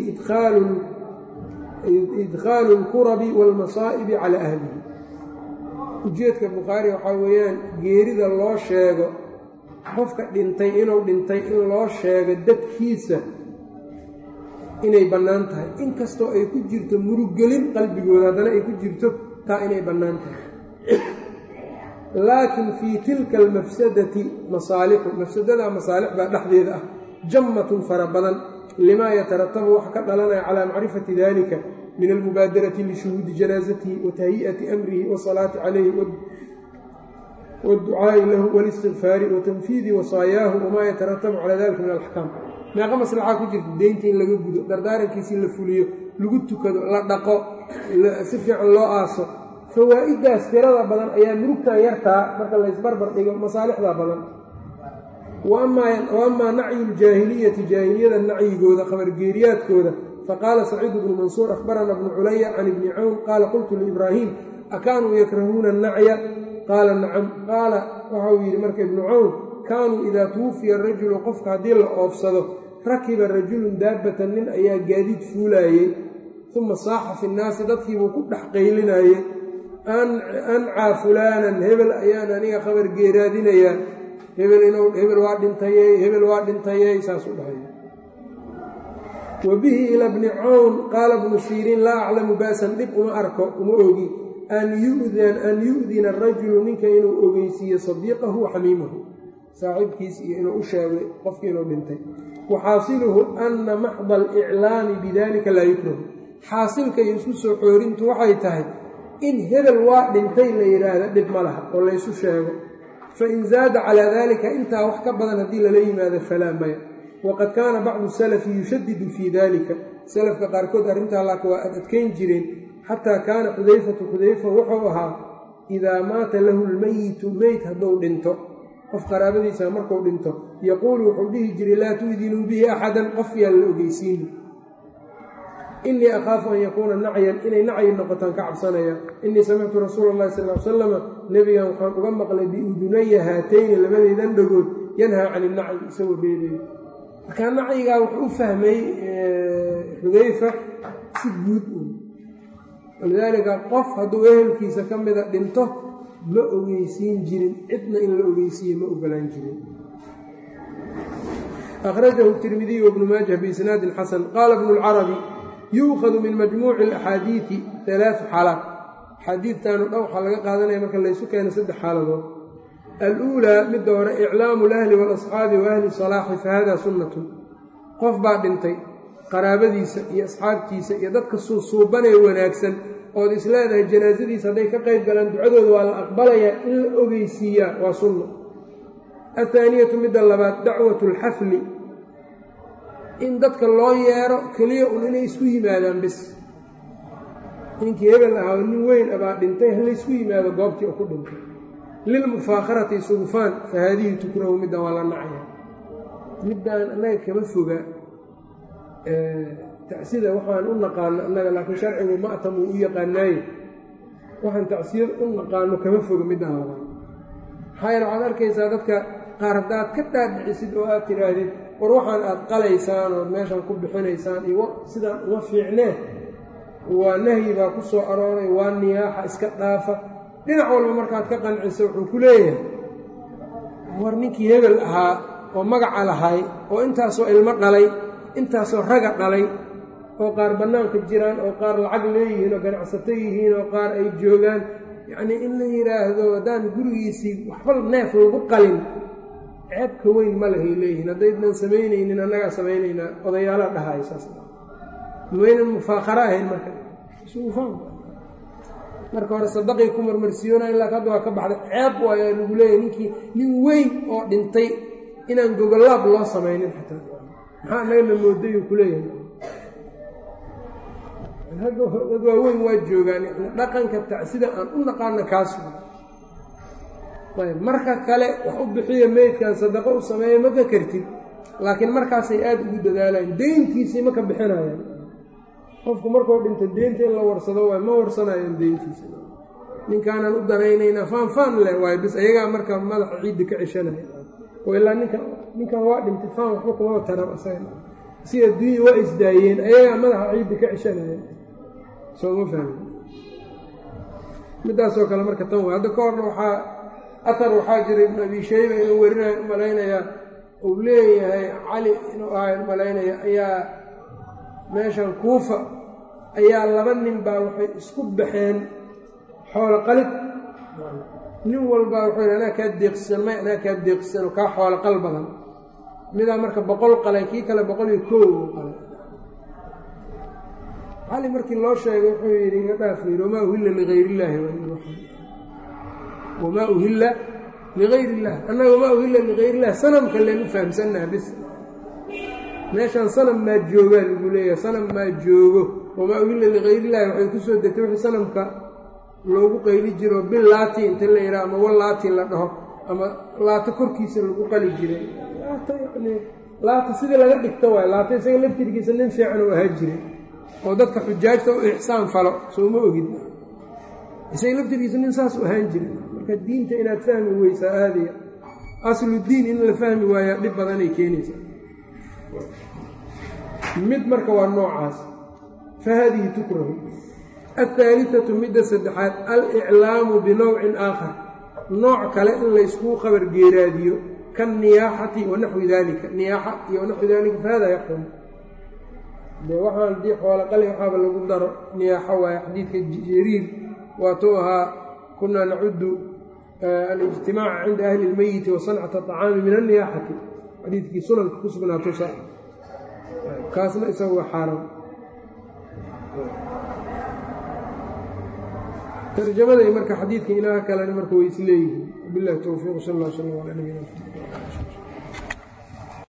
idkhaalu اlkurabi wاlmasaa'ibi calaa ahlihi ujeedka bukhaari waxaa weeyaan geerida loo sheego qofka dhintay inuu dhintay in loo sheego dadkiisa inay bannaan tahay inkastoo ay ku jirto muruggelin qalbigooda haddana ay ku jirto taa inay bannaan tahay laakiin fii tilka almafsadati masaalixu mafsadadaa masaalix baa dhexdeeda ah jammatun fara badan limaa yataratabu wax ka dhalanaya calaa macrifati dalika min almubaadarati lishuhuudi janaasatihi wa tahyi'ati amrihi wasalaati calayhi waadducaa'i lahu walistikfaari wa tanfiidi wasaayaahu wamaa yataratabu calaa dalika min alaxkaam meeqa maslaxaa ku jirta deynta in laga gudo dardaarankiisi la fuliyo lagu tukado la dhaqo si fiican loo aaso fawaa'idaas tirada badan ayaa murugtan yartaa marka laysbarbar dhigo masaalixda badan wa amaa nacyu ljaahiliyati jaahiliyada nacyigooda khabargeeriyaadkooda faqaala saciid bnu mansuur akhbarana bnu culaya can ibni cawn qaala qultu liibraahiim akaanuu yakrahuuna annacya qaala nacam qaala waxauu yidhi marka ibnu cawn kaanuu idaa tuwufiya rajulu qofka haddii la oofsado rakiba rajulun daabbatan nin ayaa gaadiid fuulaayey uma saaxa fi nnaasi dadkiibuu ku dhex qaylinayey ancaa fulaanan hebel ayaan aniga khabar geeraadinayaa hebel inuu hebel waa dhintayey hebel waa dhintayey saas u dhahay wa bihi ila bni cawn qaala bnu siiriin laa aclamu ba'san dhib uma arko uma ogi an yu'dina arajulu ninka inuu ogeysiiyo sadiiqahu wa xamiimahu saaxiibkiis iyo inuu u sheegay qofkii inuu dhintay wa xaasiluhu anna maxda aliclaami bidalika laa yukrahu xaasilka iyo isku soo xoorintu waxay tahay in hebel waa dhintay la yidhaahda dhib ma laha oo laysu sheego fain zaada calaa dalika intaa wax ka badan haddii lala yimaado falaa maya waqad kaana bacdu salafi yushadidu fii dalika salafka qaarkood arrintaa laaka waa ad adkayn jireen xataa kaana xudayfatu xudayfa wuxuu ahaa idaa maata lahu lmayitu meyd hadduu dhinto qof qaraabadiisa markuu dhinto yaquulu wuxuu dhihi jiray laa tu'dinuu bihi axadan qof yaan la ogeysiini inii akhaafu an yakuuna nacyan inay nacyi noqotaan ka cabsanaya inii samictu rasuula allahi sal l salama nebigan waxaan uga maqlay biudunaya haatayni labadaydan dhagood yanhaa can inacyi isagoo reebayo markaa nacyigaa wuxuu u fahmay xudayfa si guud u walidaalika qof hadduu ehelkiisa ka mida dhinto ma ogeysiin jirin cidna in la ogeysiiye ma ogolaan jirin akhrajahu tirmidiy wbnu maajah biisnaadin xasan qaala bnu lcarabi yuukhadu min majmuuci alaxaadiidi alaau xaalaat axaadiidtanu dhan waxaa laga qaadanaya marka laysu keeno saddex xaaladood aluulaa midda hore iclaamu lahli waalasxaabi wa ahli salaaxi fa hada sunnatun qof baa dhintay qaraabadiisa iyo asxaabtiisa iyo dadka suusuubanee wanaagsan ood isleedahay janaasadiisa hadday ka qayb galaan ducadooda waa la aqbalayaa in la ogeysiiyaa waa sunno athaaniyatu midda labaad dacwatu alxafli in dadka loo yeero keliya un inay isku yimaadaan bis ninkii hebel ahaa nin weyn abaa dhintay halaysku yimaado goobtii oo ku dhintay lilmufaakharati sugufaan fa haadihi tukrahu middan waa la nacaya middaan annaga kama foga tacsida waxaan u naqaano annaga laakiin sharcigu ma'tam uu u yaqaanaaye waxaan tacsiyad u naqaano kama foga middaan labaad maxaa yeele waxaad arkaysaa dadka qaar haddaad ka dhaadhicisid oo aad tidhaahdid war waxaan aad qalaysaan oo meeshan ku bixinaysaan iyo sidaan uma fiicnee waa nahyi baa ku soo arooray waa niyaaxa iska dhaafa dhinac walba markaad ka qanciso wuxuu ku leeyahay war ninkii hebel ahaa oo magaca lahay oo intaasoo ilmo dhalay intaasoo raga dhalay oo qaar bannaanka jiraan oo qaar lacag leeyihiin oo ganacsato yihiin oo qaar ay joogaan yacnii in la yidhaahdo haddaan gurigiisii waxba neef lagu qalin ceebka weyn ma lahay leeyihiin haddaydnan samaynaynin annagaa samaynaynaa odayaalaa dhahayo saas maynan mufaakaro ahayn marka marka hore sadaqii ku marmarsiyoonay laakin hadda waa ka baxday ceeb waayaa lagu leeyahay ninkii nin weyn oo dhintay inaan gogolaab loo samaynin xataa maxaa annagana mooday uu ku leeyahay dad waaweyn waa joogaan dhaqanka tacsida aan u naqaano kaas ayb marka kale wax u bixiya meydkan sadaqo u sameeya ma ka kartid laakiin markaasay aada ugu dadaalayaan deyntiisii ma ka bixinayaan qofku markuu dhinto deynta in la warsado waay ma warsanayaan deyntiisa ninkaanan u danaynaynaa faanfaan leh waay bis ayagaa marka madaxa ciidda ka ceshanaya oo ilaa ninka ninkan waa dhintay faan waxba kumaba taran asaga si adduunya waa isdaayeen ayagaa madaxa ciidda ka ceshanaya sooma fahmi midaasoo kale marka tan way hadda ka horna waxaa atar waxaa jira ibnu abi shayba inuu werinayo u malaynayaa uu leeyahay cali inuu ahay malaynaya ayaa meeshan kuufa ayaa laba nin baa waxay isku baxeen xoolo qalid nin walbaa wuxuu yidhi anaa kaa deeqsisan may anaa kaa deeqsisan oo kaa xoolo qal badan midaa marka boqol qalay kii kale boqol iyo koow qalay cali markii loo sheegay wuxuu yidhi iga dhaaf yidhi wamaa uhilla ligayr illaahi wamaa uhilla ligayr illah annaga wamaa uhilla ligayr illah sanamka leen u fahamsannaha bis meeshaan sanam maa joogaa lagu leeyahay sanam maa joogo wamaa uhilla ligayr illahi waxay ku soo degtay wixii sanamka loogu qayli jiro bil laati inta la yidhaha ama wal laati la dhaho ama laata korkiisa lagu qali jiray laata yani laata sidii laga dhigto waay laata isaga laftirkiisa nin fiican uu ahaa jiray oo dadka xujaajta u ixsaan falo sooma ogid isaga laftirkiisa nin saas u ahaan jiray marka diinta inaad fahmi weysaa aadaya aslu diin in la fahmi waayaa dhib badanay keenaysaa mid marka waa noocaas fa haadihi tukrahu alhaalihatu midda saddexaad aliclaamu binowcin aakhar nooc kale in layskuu khabar geeraadiyo kaniyaaxati wa naxwi daalika niyaaxa iyo wanaxwi daalika fahada yaxrum de waxaan dii xoolo qali waxaaba lagu daro niyaaxo waaye xadiidka jariir waatuu ahaa kunaa nacudu alijtimaaca cinda ahli اlmeyiti wa sancata aطacaami min anniyaaxati xadiidkii sunanka ku sugnaatusa kaasna isaga waa xaaraam tarjamada iyo marka xadiidka ilaah kalena marka way isleeyihiin wabilahi towfiiq sal alla slam calaa nabiyina